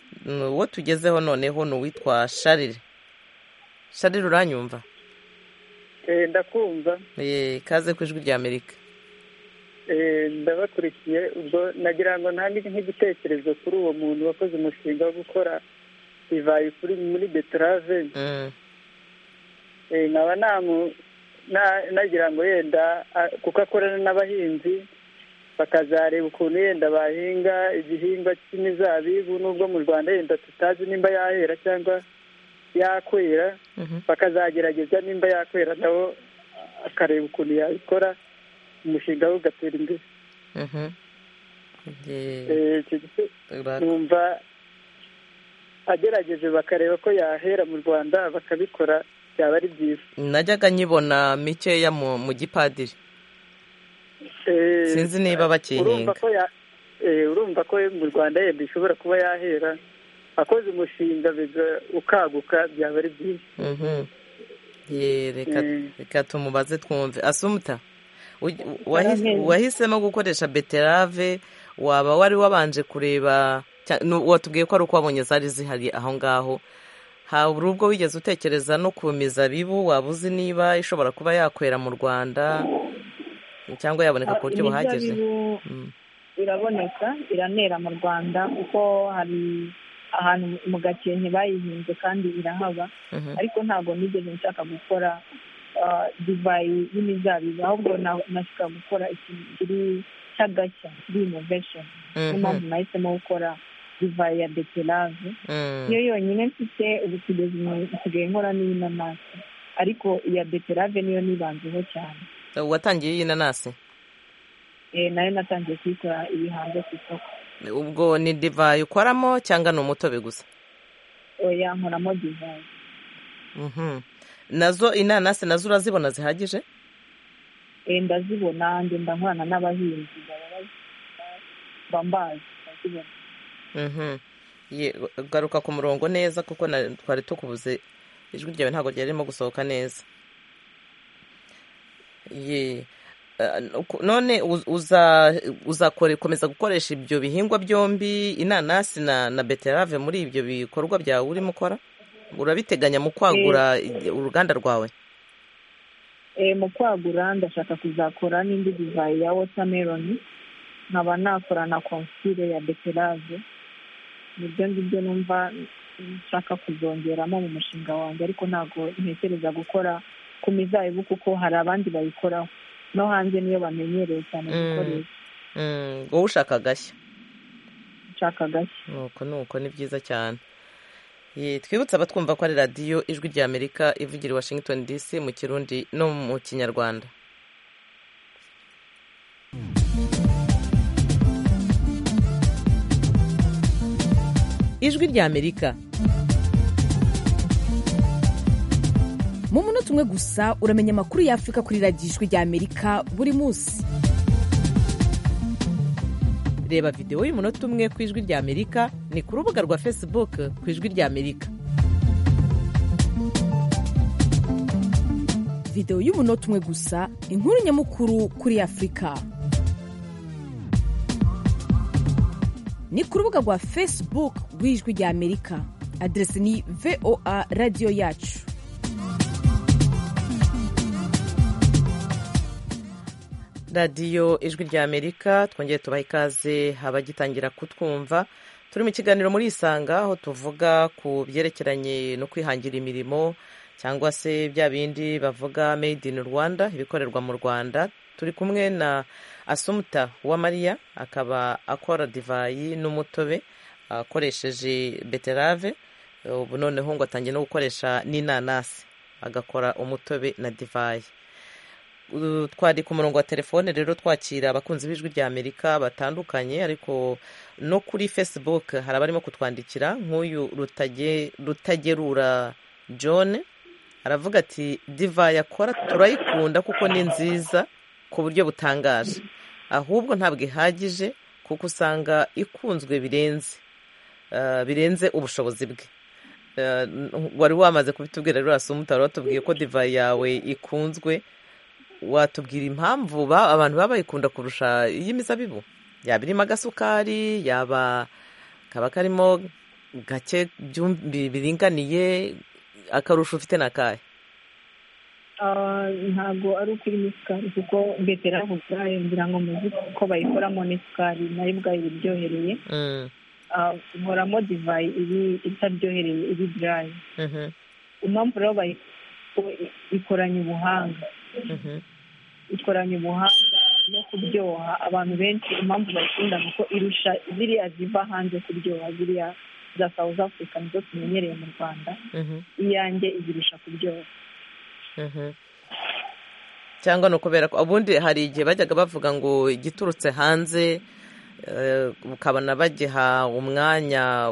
uwo tugezeho noneho ni uwitwa sharire sharire uranyumva ndakumva kaze ku ijwi rya amerika ndabakurikiye ubwo nagira ngo ntange nk'igitekerezo kuri uwo muntu wakoze umushinga wo gukora divayi kuri muri beterave nkaba nagira ngo yenda kuko akorana n'abahinzi bakazareba ukuntu yenda bahinga igihingwa cy'imizabibu n'ubwo mu rwanda yenda tutazi nimba yahera cyangwa yakwera bakazagerageza nimba yakwera nawe akareba ukuntu yabikora umushinga we ugatera imbere numva agerageje bakareba ko yahera mu rwanda bakabikora byaba ari byiza najyaga nyibona mikeya mu gipadiri sinzi niba bakihinga urumva ko mu rwanda yenda ishobora kuba yahera akoze umushinga ukaguka byaba ari byiza reka tumubaze twumve asumuta wahisemo gukoresha beterave waba wari wabanje kureba watubwiye ko ari uko wabonye zari zihari aho ngaho hari ubwo wigeze utekereza no ku mizabibu waba uzi niba ishobora kuba yakwera mu rwanda cyangwa yaboneka ku buryo buhagije iraboneka iranera mu rwanda kuko hari ahantu mu gakenke bayihinze kandi irahaba ariko ntabwo nigeze nshaka gukora divayi y'imizabibu ahubwo nashaka gukora ikintu kiri cy'agashya kiri inovesheni niyo mpamvu nahisemo gukora divayi ya beterave niyo yonyine mfite ubu nsigaye nkora n'iy'inanasi ariko iya beterave niyo nibanzeho cyane watangiye y'inanasi nayo natangiye kuyikora iri hanze ku isoko ubwo ni divayi ukoramo cyangwa ni umutobe gusa oya nkoramo divayi nazo inanasi nazo urazibona zihagije ndazibona ngenda nkorana n'abahinzi bambazi ndazibona garuka ku murongo neza kuko twari tukubuze ijwi ryawe ntabwo ryari ririmo gusohoka neza none uzakomeza gukoresha ibyo bihingwa byombi inanasi na beterave muri ibyo bikorwa byawe urimo ukora urabiteganya mu kwagura uruganda rwawe mu kwagura ndashaka kuzakora n'indi divayi ya wotameroni nkaba nakora na konsire ya beterave nibyo ngibyo numva nshaka kuzongeramo mu mushinga wanjye ariko ntabwo ntekereza gukora ku mizabibu kuko hari abandi bayikoraho no hanze niyo bamenyereye cyane gukoresha wowe ushaka agashya ushaka agashya nuko nuko ni byiza cyane twibutse abatwumva ko ari radiyo ijwi ry'amerika ivugira i washington dc mu kirundi no mu kinyarwanda ijwi ry'amerika mu munota umwe gusa uramenya amakuru y'afurika kuri radiyo ijwi ry'amerika buri munsi reba videwo y'umunota umwe ku ijwi ry'amerika ni ku rubuga rwa facebook ku ijwi ry'amerika videwo y'umunota umwe gusa inkuru nyamukuru kuri afurika ni ku rubuga rwa facebook rw'ijwi ry'amerika aderesi ni voa radiyo yacu radiyo ijwi ry'amerika twongere tubaha ikaze abagitangira kutwumva turi mu kiganiro muri isanga aho tuvuga ku byerekeranye no kwihangira imirimo cyangwa se bya bindi bavuga made in rwanda ibikorerwa mu rwanda turi kumwe na asumuta uwamariya akaba akora divayi n'umutobe akoresheje beterave ubu noneho ngo atangiye no gukoresha n'inanasi agakora umutobe na divayi twari ku murongo wa telefone rero twakira abakunzi b'ijwi ry'amerika batandukanye ariko no kuri facebook hari abarimo kutwandikira nk'uyu rutagerura john aravuga ati divayi akora turayikunda kuko ni nziza ku buryo butangaje ahubwo ntabwo ihagije kuko usanga ikunzwe birenze birenze ubushobozi bwe wari wamaze kubitubwira rero utari watubwiye ko divayi yawe ikunzwe watubwira impamvu abantu baba bayikunda kurusha iy'imizabibu yaba irimo agasukari yaba kaba karimo gake biringaniye akarusho ufite na kahe ntabwo ari uko irimo isukari kuko beterave ubwayo ngira ngo muzi ko bayikoramo n'isukari nayo ubwayo iba iryohereye nkoramo divayi iri itaryohereye iri durayi impamvu rero ikoranye ubuhanga ikoranye ubuhanga no kuryoha abantu benshi impamvu bayikunda kuko irusha ziriya ziva hanze kuryoha ziriya za south africa nizo tumenyereye mu rwanda iyanjye izirusha kuryoha cyangwa ni ukubera ko ubundi hari igihe bajyaga bavuga ngo igiturutse hanze ukabona bagiha umwanya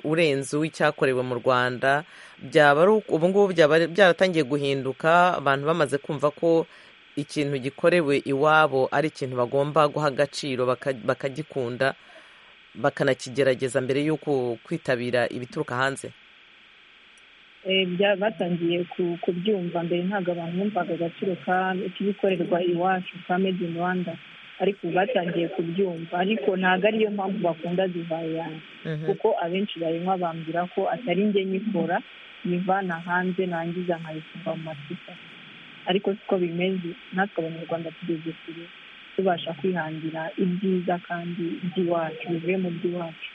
urenze w'icyakorewe mu rwanda byaba ari ubu ngubu byaba byaratangiye guhinduka abantu bamaze kumva ko ikintu gikorewe iwabo ari ikintu bagomba guha agaciro bakagikunda bakanakigerageza mbere y'uko kwitabira ibituruka hanze batangiye kubyumva mbere ntabwo abantu bumvaga agaciro k'ibikorerwa iwacu ka made in rwanda ariko batangiye kubyumva ariko ntabwo ariyo mpamvu bakunda divayi yanjye kuko abenshi bayinywa bambwira ko atari njye nyikora nyivana hanze nangiza nkayifunga mu macupa ariko siko bimeze natwe abanyarwanda tugeze kure tubasha kwihangira ibyiza kandi by'iwacu bivuye mu by'iwacu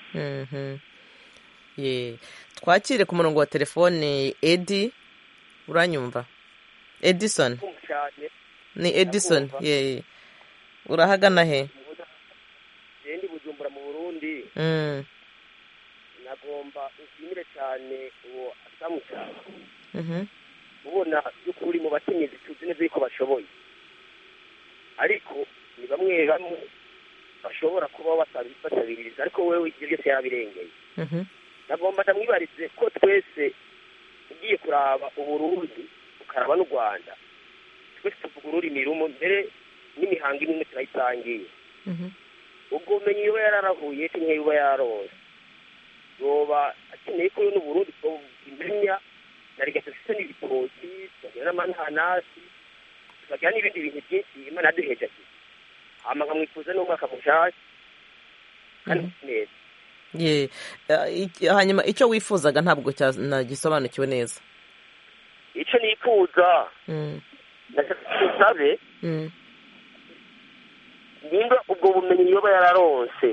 twakire ku murongo wa telefone edi uranyumva edison ni edison ye urahagana he ndi bujumbura mu burundi nagomba ushimire cyane uwo asamuca ubona by'ukuri mu bakenyezi tuzi neza yuko bashoboye ariko ni bamwe bamwe bashobora kuba batabiriza ariko wewe ibyo byose yarabirengeye nagomba ndamwibarize ko twese ugiye kuraba uburundi ukaraba n'u rwanda twese tuvuga ururimi rumwe mbere n'imihango imwe turayitangiye ubwo bumenyi iyo yararahuye cyangwa iyo yararose yoba akeneye ko n'uburundi imenya na rigata ndetse n'ibitoki tukagira n'amananasi tukagira n'ibindi bintu byinshi imana yaduheje ati amakamwifuza n'umwaka mushaki kandi neza ye hanyuma icyo wifuzaga ntabwo nagisobanukiwe neza icyo nifuza ntabe nimba ubwo bumenyi yoba yararonse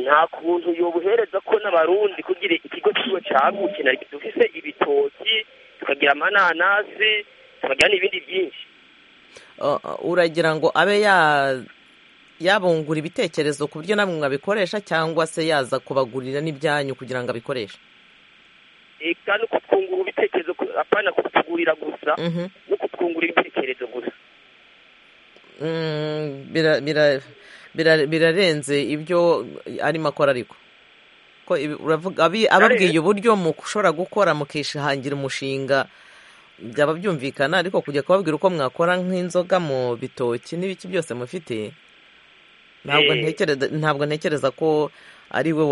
nta kuntu yobuhereza ko n'abarundi kugira ikigo kiwe cyagutse na dufise ibitoki tukagira amananasi tukagira n'ibindi byinshi uragira ngo abe yabungura ibitekerezo ku buryo namwe mwabikoresha cyangwa se yaza kubagurira n'ibyanyu kugira ngo abikoreshe eka no kutwungura ibitekerezo apana kutugurira gusa no kutwungura ibitekerezo gusa birarenze ibyo arimo akora ariko ababwiye uburyo mushobora gukora mukishangira umushinga byaba byumvikana ariko kujya kubabwira uko mwakora nk'inzoga mu bitoki n'ibiki byose mufite ntabwo ntekereza ko ari we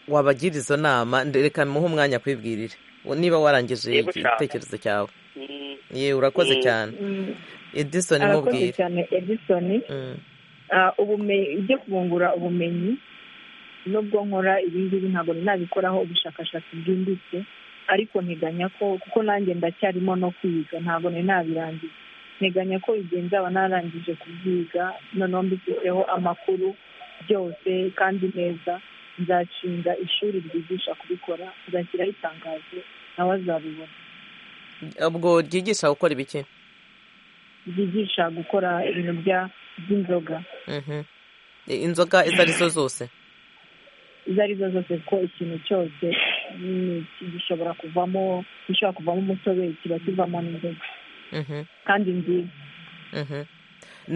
wabagira izo nama reka muhe umwanya kwibwirire niba warangije igitekerezo cyawe yewe urakoze cyane edisoni arakoze cyane edisoni ibyo kubungura ubumenyi nubwo nkora ibingibi ntabwo nabikoraho ubushakashatsi bwimbitse ariko nteganya ko kuko nanjye ndacyarimo no kwiga ntabwo nari nabirangiza nteganya ko igihe nzaba narangije kubyiga noneho mbifiteho amakuru byose kandi neza nzashinga ishuri ryigisha kubikora nzashyiraho itangazo nawe azabibona ubwo ryigisha gukora ibiki ryigisha gukora ibintu by'inzoga inzoga izo ari zo zose izo ari zo zose kuko ikintu cyose gishobora kuvamo gishobora kuvamo umutobe kiba kivamo n'inzoga kandi nziza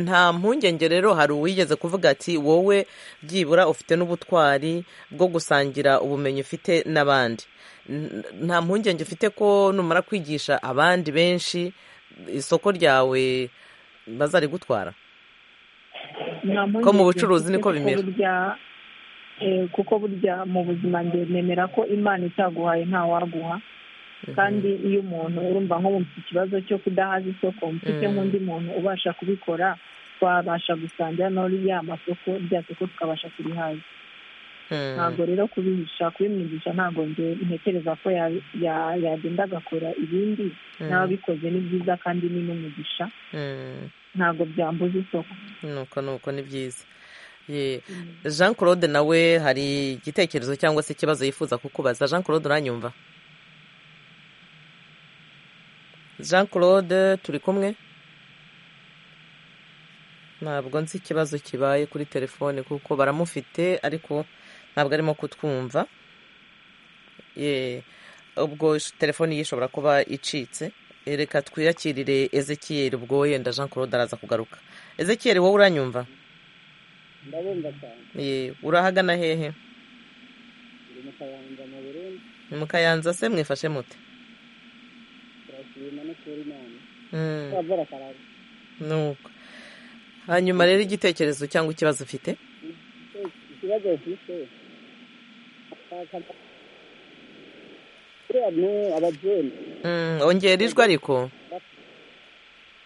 nta mpungenge rero hari uwigeze kuvuga ati wowe byibura ufite n'ubutwari bwo gusangira ubumenyi ufite n'abandi nta mpungenge ufite ko numara kwigisha abandi benshi isoko ryawe bazarigutwara ko mu bucuruzi niko bimera kuko burya mu buzima nemera ko imana itaguhaye ntawaguha kandi iyo umuntu urumva nko mufite ikibazo cyo kudahaza isoko mfite nk'undi muntu ubasha kubikora twabasha gusangira n'uri ya masoko rya soko tukabasha kurihaza ntabwo rero kubihisha kubimwigisha ntabwo ntekereza ko yagenda agakora ibindi n'ababikoze ni byiza kandi ni n'umugisha ntabwo byambuza isoko nuko nuko ni byiza jean claude nawe hari igitekerezo cyangwa se ikibazo yifuza kukubaza jean claude uranyumva jean claude turi kumwe ntabwo nzi ikibazo kibaye kuri telefone kuko baramufite ariko ntabwo arimo kutwumva ubwo telefoni ye ishobora kuba icitse reka twiyakirire ezekiyeri ubwo yenda jean claude araza kugaruka ezekiyeri wowe uranyumva ndabumva cyane urahagana hehe ndi mu kayanza mu burundi ni mu kayanza se mwifashe mute turashima no kuri imana twavura akarara nuko hanyuma rero igitekerezo cyangwa ikibazo ufite ikibazo ufite abajene ongera ijwi ariko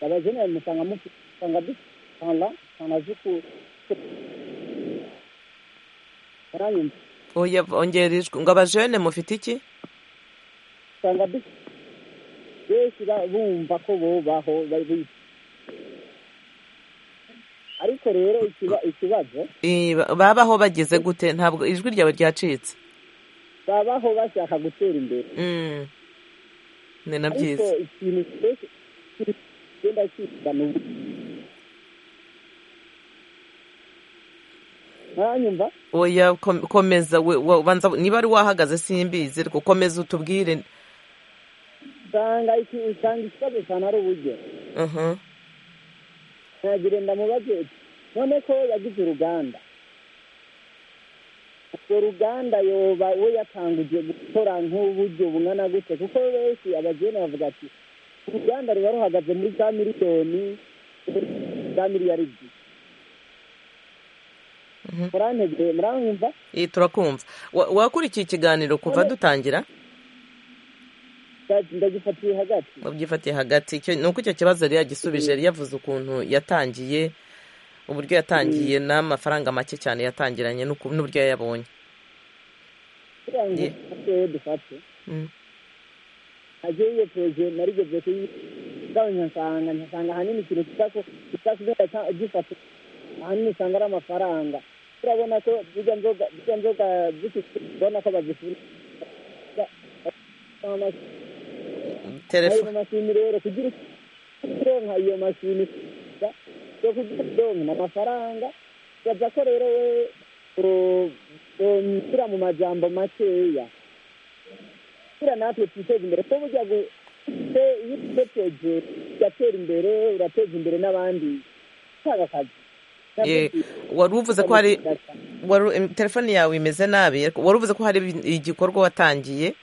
abajene bamusanga musanga dusanga sanga zuku baranyumva oya ongera ijwi ngo abajene mufite iki sanga benshi bumva ko bubaho bari ariko ariko rero ikibazo babaho bageze gute ntabwo ijwi ryawe ryacitse babaho bashaka gutera imbere ni na byiza ariko ikintu cyose kigenda kizana ubu ntanyumva oya kom- komeza we- wa- ubanza niba ari wahagaze simbizi ariko komeza utubwire usanga iki- usanga ikibazo cyane ari uburyo Mhm. ntagire ndamubaze uti none ko yagize uruganda urwo ruganda yoba we yatanguje gukora nk'uburyo bungana gute kuko benshi abageni bavuga ati uruganda ruba ruhagaze muri za miliyoni za miliyaridi murantegeye murankumva Eh, turakumva Wa- wakurikiye ikiganiro kuva None- dutangira Ndaji- ndagifatiye hagati wabyifatiye hagati icyo- ni uko icyo kibazo yari yagisubije yari yavuze ukuntu yatangiye uburyo yatangiye n'amafaranga make cyane yatangiranye n'uku- n'uburyo yayabonye kugira ngo Ye- dufate dufate Mm. hagiye iyo poroje narigeze kuyigabanya nsanga nkasanga ahanini ikintu kitasigaye gifata ahanini usanga ari amafaranga turabona ko zijya nzoga zijya nzoga zifite ubona ko bazifuna Telefo- ayo mashini rero kugira ironka iyo mashini yo kugira ironka ni amafaranga baza ko rero we ushyira mu majambo makeya kugira natwe twiteze imbere ko burya gu- se- iyo uteteje ugatera imbere urateza imbere n'abandi utanga akazi Eh, wari uvuze ko hari wari- em, telefone yawe imeze nabi ariko wari uvuze ko hari ibin- igikorwa watangiye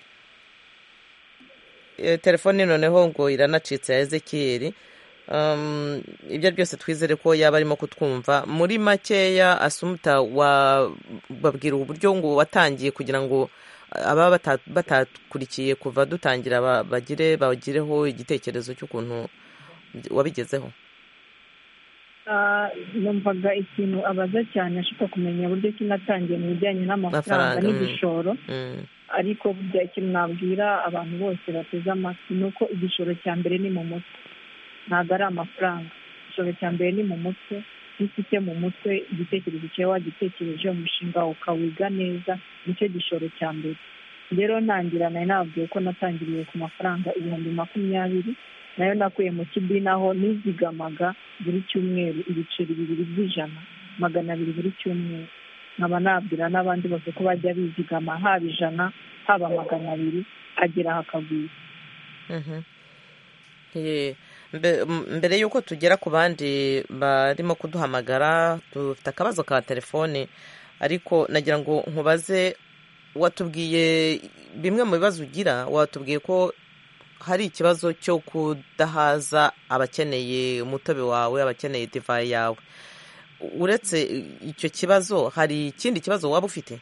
Eh, telefone noneho ngo iranacitse ya ezekiyeri Um, ibyo byose twizere ko yaba arimo kutwumva muri makeya asumuta wa- babwira uburyo ngo watangiye kugira ngo ababa bata- batakurikiye kuva dutangira ba- bagire bagireho igitekerezo cy'ukuntu wabigezeho Ah, numvaga ikintu abaza cyane ashaka kumenya uburyo kinatangiye mu bijyanye n'amafaranga Amafaranga, mm. n'igishoro Mm. ariko burya ikintu nabwira abantu bose bateze amatwi ni uko igishoro cya mbere ni mu mutwe ntabwo ari amafaranga igishoro cya mbere ni mu mutwe iyo ufite mu mutwe igitekerezo cyawe wagitekereje umushinga wawe ukawiga neza nicyo gishoro cya mbere rero ntangira nari nababwiye ko natangiriye ku mafaranga ibihumbi makumyabiri nayo nakuye mu kidini aho nizigamaga buri cyumweru ibiceri bibiri by'ijana magana abiri buri cyumweru nkaba nabwira n'abandi bose ko bajya bizigama haba ijana haba magana abiri hagera hakagwira Mhm. Ye, mbe- m- mbere y'uko tugera ku bandi barimo kuduhamagara dufite akabazo ka telefone ariko nagira ngo nkubaze watubwiye bimwe mu bibazo ugira watubwiye ko hari ikibazo cyo kudahaza abakeneye umutobe wawe abakeneye divayi yawe uretse icyo kibazo hari ikindi kibazo waba ufite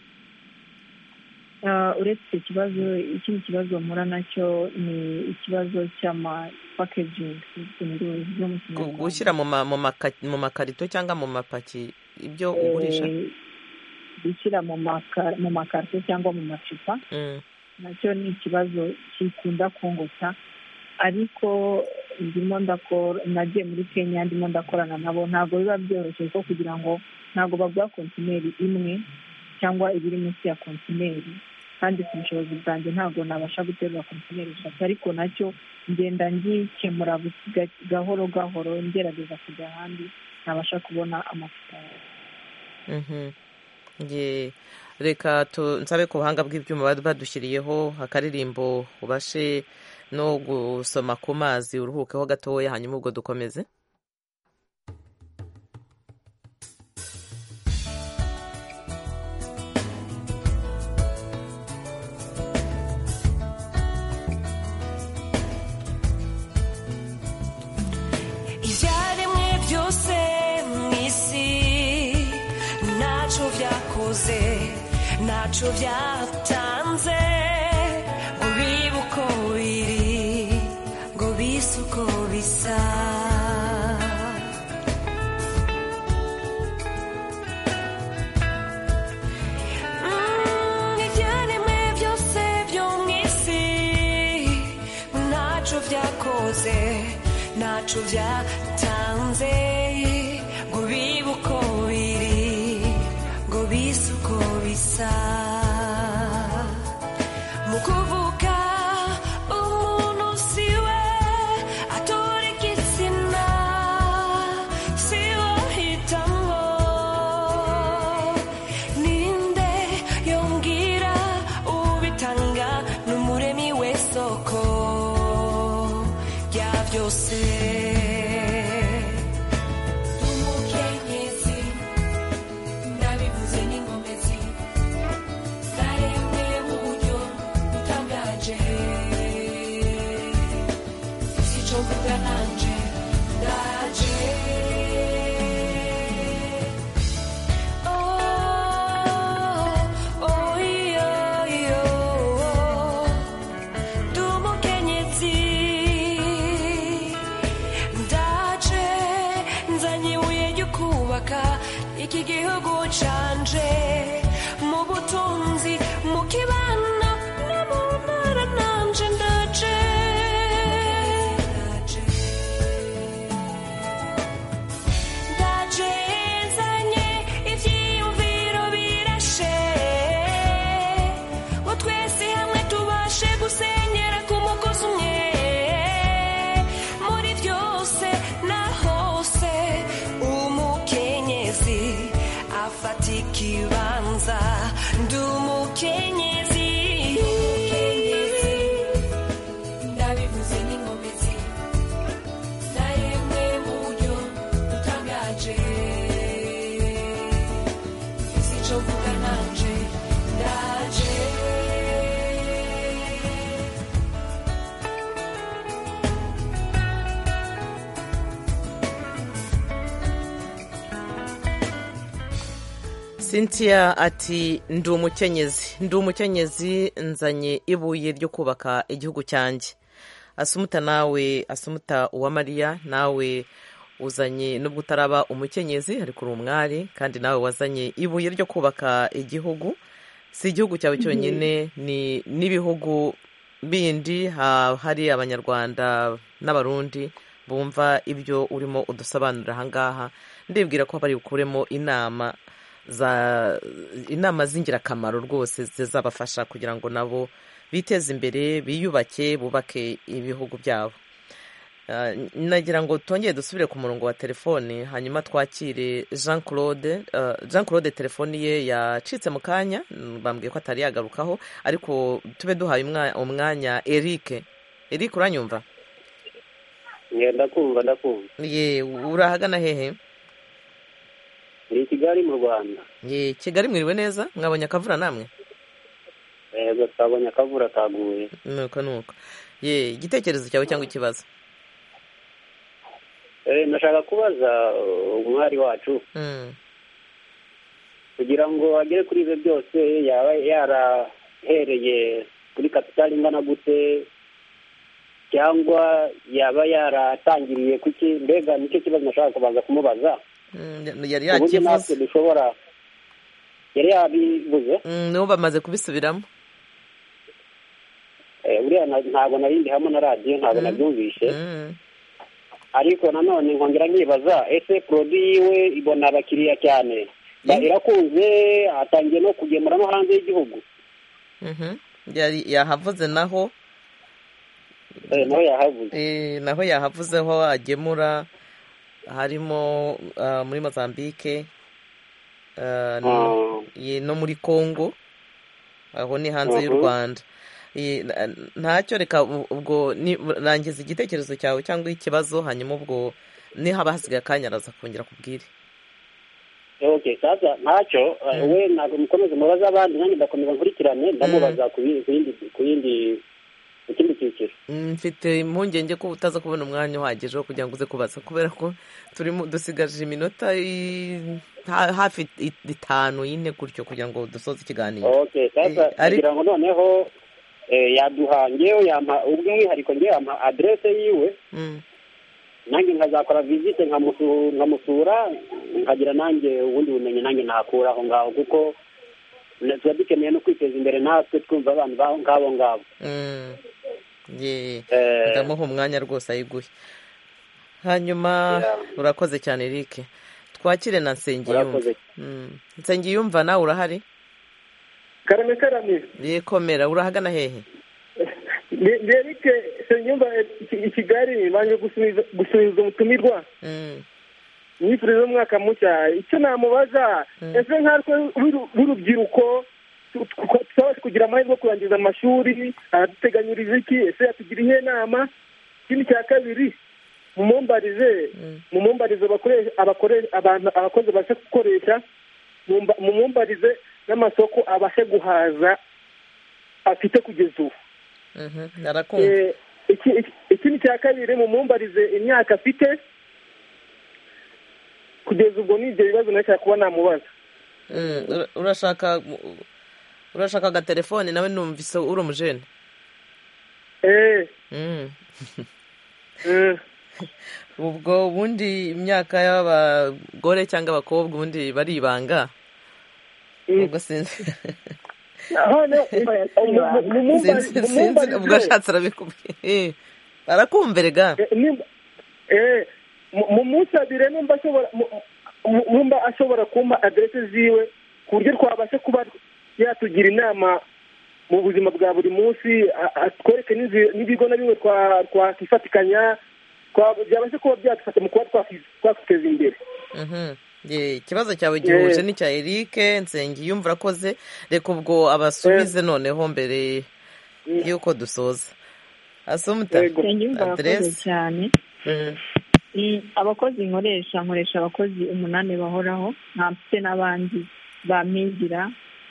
Ah, uretse icyo kibazo ikindi kibazo mpura nacyo ni ikibazo cy'amapakegingi mu ndimi Gu- z'umukinyarwanda gushyira mu ma- mu maka- mu makarito cyangwa mu mapaki ibyo Eh, ugurisha gushyira mu maka- mu makarito cyangwa mu macupa Mm. nacyo ni ikibazo kikunda kungota ariko ndimo ndakora nagiye muri kenya ndimo ndakorana nabo ntabwo biba byoroshye ko kugira ngo ntabwo bagura kontineri imwe cyangwa ibiri munsi ya kontineri kandi ku bushobozi bwanjye ntabwo nabasha guterura kontineri eshatu ariko nacyo ngenda ngikemura busiga- gahoro gahoro ngerageza kujya ahandi nabasha kubona amafaranga Mhm. Ye. reka tu- nsabe ku buhanga bw'ibyuma bad- badushyiriyeho akaririmbo ubashe no gusoma ku mazi uruhukeho gatoya hanyuma ubwo dukomeze ibyaremwe byose mu isi ntacyo byakoze ntacyo byatanze ngo bibe uko biri ngo bise uko bisa Mm, ibyaremwe byose byo mu isi ntacyo byakoze ntacyo byatanze ngo bibe uko biri ngo bise uko bisa mu kuvuga umuntu si we atura igitsina si we ahitamo ninde yongera ubitanga n'umuremi w'isoko rya byose umukenyezi ndabivuze n'ingomezi zaremeye mu buryo butangaje si cyo mvuga nanje ndaje Oh, oh, iyo, iyo, oh. Ndi umukenyezi ndaje nzanye ibuye ryo kubaka iki gihugu canje mu butunzi mu kibano no mu ntara nanje ndaje ndaje nzanye ivyiyumviro birashe ngo twese hamwe tubashe gusenyera ku mugozi umwe muri byose na hose umukenyezi afata ikibanza ndi umukenyezi ndabivuze n'inkomezi zaremwe mu buryo butangaje si cyo mvuga nanje ndaje cynthia ati ndi umukenyezi ndi umukenyezi nzanye ibuye ryo kubaka igihugu cyanjye asumuta nawe asumuta uwamariya nawe uzanye nubwo utaraba umukenyezi ariko uri umwari kandi nawe wazanye ibuye ryo kubaka igihugu si igihugu cyawe cyonyine ni n'ibihugu bindi ha- hari abanyarwanda n'abarundi bumva ibyo urimo udusobanurira ahangaha ndibwira ko bari bukuremo inama za inama z'ingirakamaro rwose zizabafasha kugira ngo nabo biteze imbere biyubake bubake ibihugu byabo Ah, nagira ngo twongere dusubire ku murongo wa telefoni hanyuma twakire jean claude ah, jean claude telefoni ye yacitse mu kanya mm, bambwiye ko atari yagarukaho ariko tube duhaye umwa- umwanya eric eric uranyumva ngenda kumva ndakumva ye urahagana hehe ni i kigali mu rwanda ye kigali mwiriwe neza mwabonye akavura namwe yego twabonye akavura kaguye nuko nuko ye igitekerezo cyawe cyangwa ikibazo Eh, ndashaka kubaza uh, umwari wacu Mm, kugira ngo agere kuri ibyo byose yaba yarahereye kuri kapitali ingana gute cyangwa yaba yaratangiriye kuki mbega nicyo kibazo nashaka kubanza kumubaza mm, yari uburyo natwe yakivuze dushobora yari yabivuze Mm, nibo bamaze kubisubiramo Eh, buriya na- ntabwo nari ndi hamwe na radiyo ntabwo nabyumvishe ariko nanone nkongera nkibaza ese porodi yiwe ibona abakiriya cyane Ba- irakunze atangiye no kugemura no hanze y'igihugu Mhm. yari yahavuze naho Eh, naho yahavuze Eh, naho yahavuze aho agemura harimo ah, muri mozambique ah, no- ye- no muri congo aho ni hanze y'u Mhm. rwanda Eh, na- ntacyo reka u- ubwo ni- rangiza igitekerezo cyawe cyangwa ikibazo hanyuma ubwo nihaba hasigaye akanya araza kongera kubwire okay sasa ntacyo eh, we ntabwo mukomeze mubaza abandi nanjye ndakomeza nkurikirane ndamubaza ku yindi- ku yindi ku yindi ku kindi cyiciro Mm, mfite impungenge ko utaza kubona umwanya uhagije wo kugira ngo uze kubaza kubera ko turimo dusigaje iminota i- ha- hafi i- itanu yine gutyo kugira ngo dusoze ikiganiro okay sasa Eh, ari- kugira ngo noneho eh, yaduha ngewe yampa ubw'umwihariko ngewe yampa aderese yiwe Mm, nanjye nkazakora visite nkamusu- nkamusura nkagira nanjye ubundi bumenyi nanjye nakura aho ngaho kuko na- tuba dukeneye no kwiteza imbere natwe twumva abantu baho ngabo ngabo mm, ye Eh. ndamuha umwanya rwose ayiguhe hanyuma urakoze cyane Eric twakire na nsengiyumva nsengiyumva nawe urahari karame karame yekomera urahagana hehe derike nsengiyumva i kigali banje gusubiza umutumirwa imyifurizo y'umwaka mushya icyo namubaza ese nkatwe b'urubyiruko twabasha kugira amahirwe yo kurangiza amashuri araduteganyiriza iki ese yatugira iyihe nama ikindi cya kabiri mumumbarize mumumbarize abakozi babasha gukoresha mumumbarize n'amasoko abasha guhaza afite kugeza ubu ikindi cya kabiri mumumbarize imyaka afite kugeza ubwo ni ibyo bibazo nashaka kuba namubaza urashaka urashaka agatelefone nawe numvise uri umujene ubwo ubundi imyaka y'abagore cyangwa abakobwa ubundi baribanga ubwo sinzi ubwo ashatse arabikubwira barakumverega mu munsi abiri numba ashobora kumpa aderese ziwe ku buryo twabasha kuba yatugira inama mu buzima bwa buri munsi atwereke n'ibigo na bimwe twakifatikanya byabasha kuba byadufasha mu kuba twakiteza imbere ikibazo cyawe gihuje n'icya eric nsengiyumva urakoze reka ubwo abasubize noneho mbere y'uko dusoza asumuta aderese cyane abakozi nkoresha nkoresha abakozi umunani bahoraho nta mfite n'abandi bampigira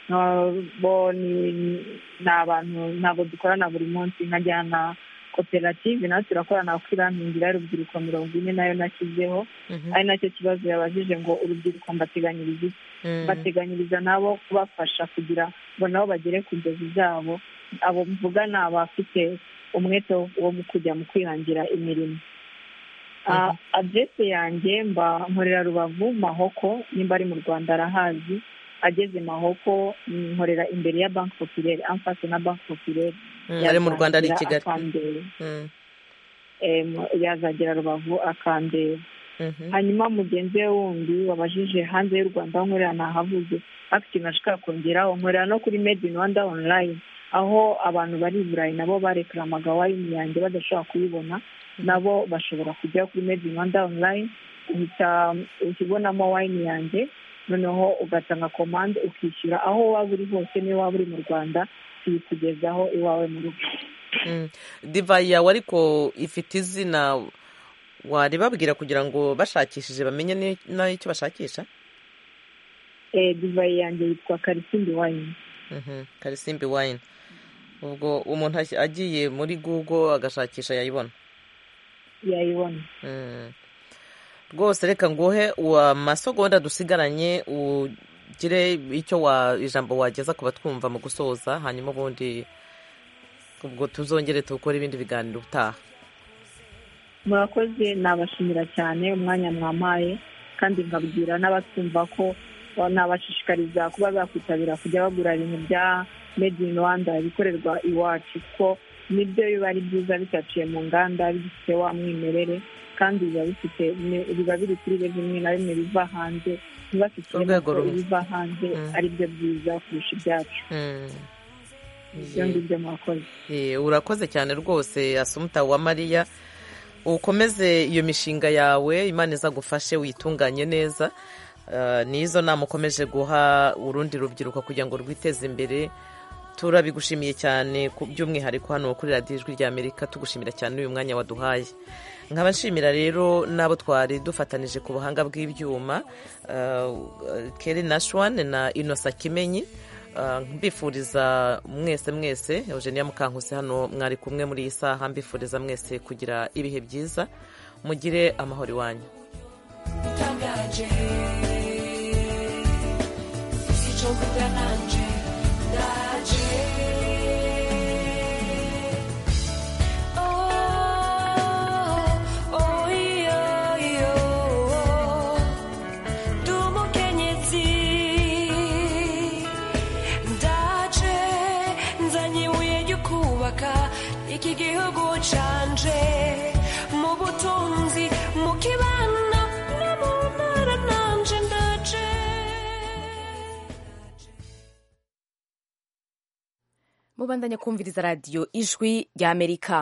ni abantu ntabwo dukorana buri munsi nkajyana koperative nawe turakorana kuri bankingira y'urubyiruko mirongo ine nayo nashyizeho ari nacyo kibazo yabajije ngo urubyiruko mbateganyiriza iki mbateganyiriza nabo kubafasha kugira ngo nabo bagere ku nzozi zabo abo mvugana abafite umwete wo kujya mu kwihangira imirimo aderese yanjye mba nkorera rubavu mahoko nimba ari mu rwanda arahazi ageze mahoko nkorera imbere ya banki popirere amfashe na banki popirere ari mu rwanda ari i kigali yazagera rubavu akandeba hanyuma mugenzi we wundi wabajije hanze y'u rwanda aho nkorera ntahavuze afite ikintu ashobora kongeraho nkorera no kuri made in rwanda online aho abantu bari i burayi nabo barekaramaga wayini yanjye badashobora kuyibona nabo bashobora kujya kuri made in rwanda online uhita ukibonamo wayini yanjye noneho ugatanga komande ukishyura aho waba uri hose niyo waba uri mu rwanda tuyikugezaho iwawe mu rugo divayi yawe ariko ifite izina waribabwira kugira ngo bashakishije bamenye n'icyo bashakisha divayi yanjye yitwa karisimbi wayini karisimbi wayini ubwo umuntu agiye muri google agashakisha yayibona yayibona rwose reka nguhe amasogonda dusigaranye ugire icyo ijambo wageza ku batwumva mu gusoza hanyuma ubundi ubwo tuzongere tukore ibindi biganiro utaha murakoze nabashimira cyane umwanya mwamaye kandi nkabwira n'abatwumva ko nabashishikariza kuba bakwitabira kujya bagura ibintu bya made in rwanda bikorerwa iwacu kuko nibyo biba ari byiza bitaciye mu nganda bifite wa mwimerere kandi biba bifite biba biri kuri bimwe na bimwe biva hanze ntibafite ibiva hanze aribyo byiza kurusha ibyacu ibyo ngibyo murakoze urakoze cyane rwose asumuta wa mariya ukomeze iyo mishinga yawe imana izagufashe uyitunganye neza n'izo nama ukomeje guha urundi rubyiruko kugira ngo rwiteze imbere turabigushimiye cyane by'umwihariko hano kuri radiyo ijwi ry'amerika tugushimira cyane uyu mwanya waduhaye nkaba nshimira rero n'abo twari dufatanije ku buhanga bw'ibyuma keri nashwane na inosa kimenyi mbifuriza mwese mwese eugenia mukankuse hano mwari kumwe muri iyi saha mbifuriza mwese kugira ibihe byiza mugire amahoro iwanyu iki gihugu canje mu butunzi mu kibano no mu ntara nanje mubandanya kumviriza radiyo ijwi ry'amerika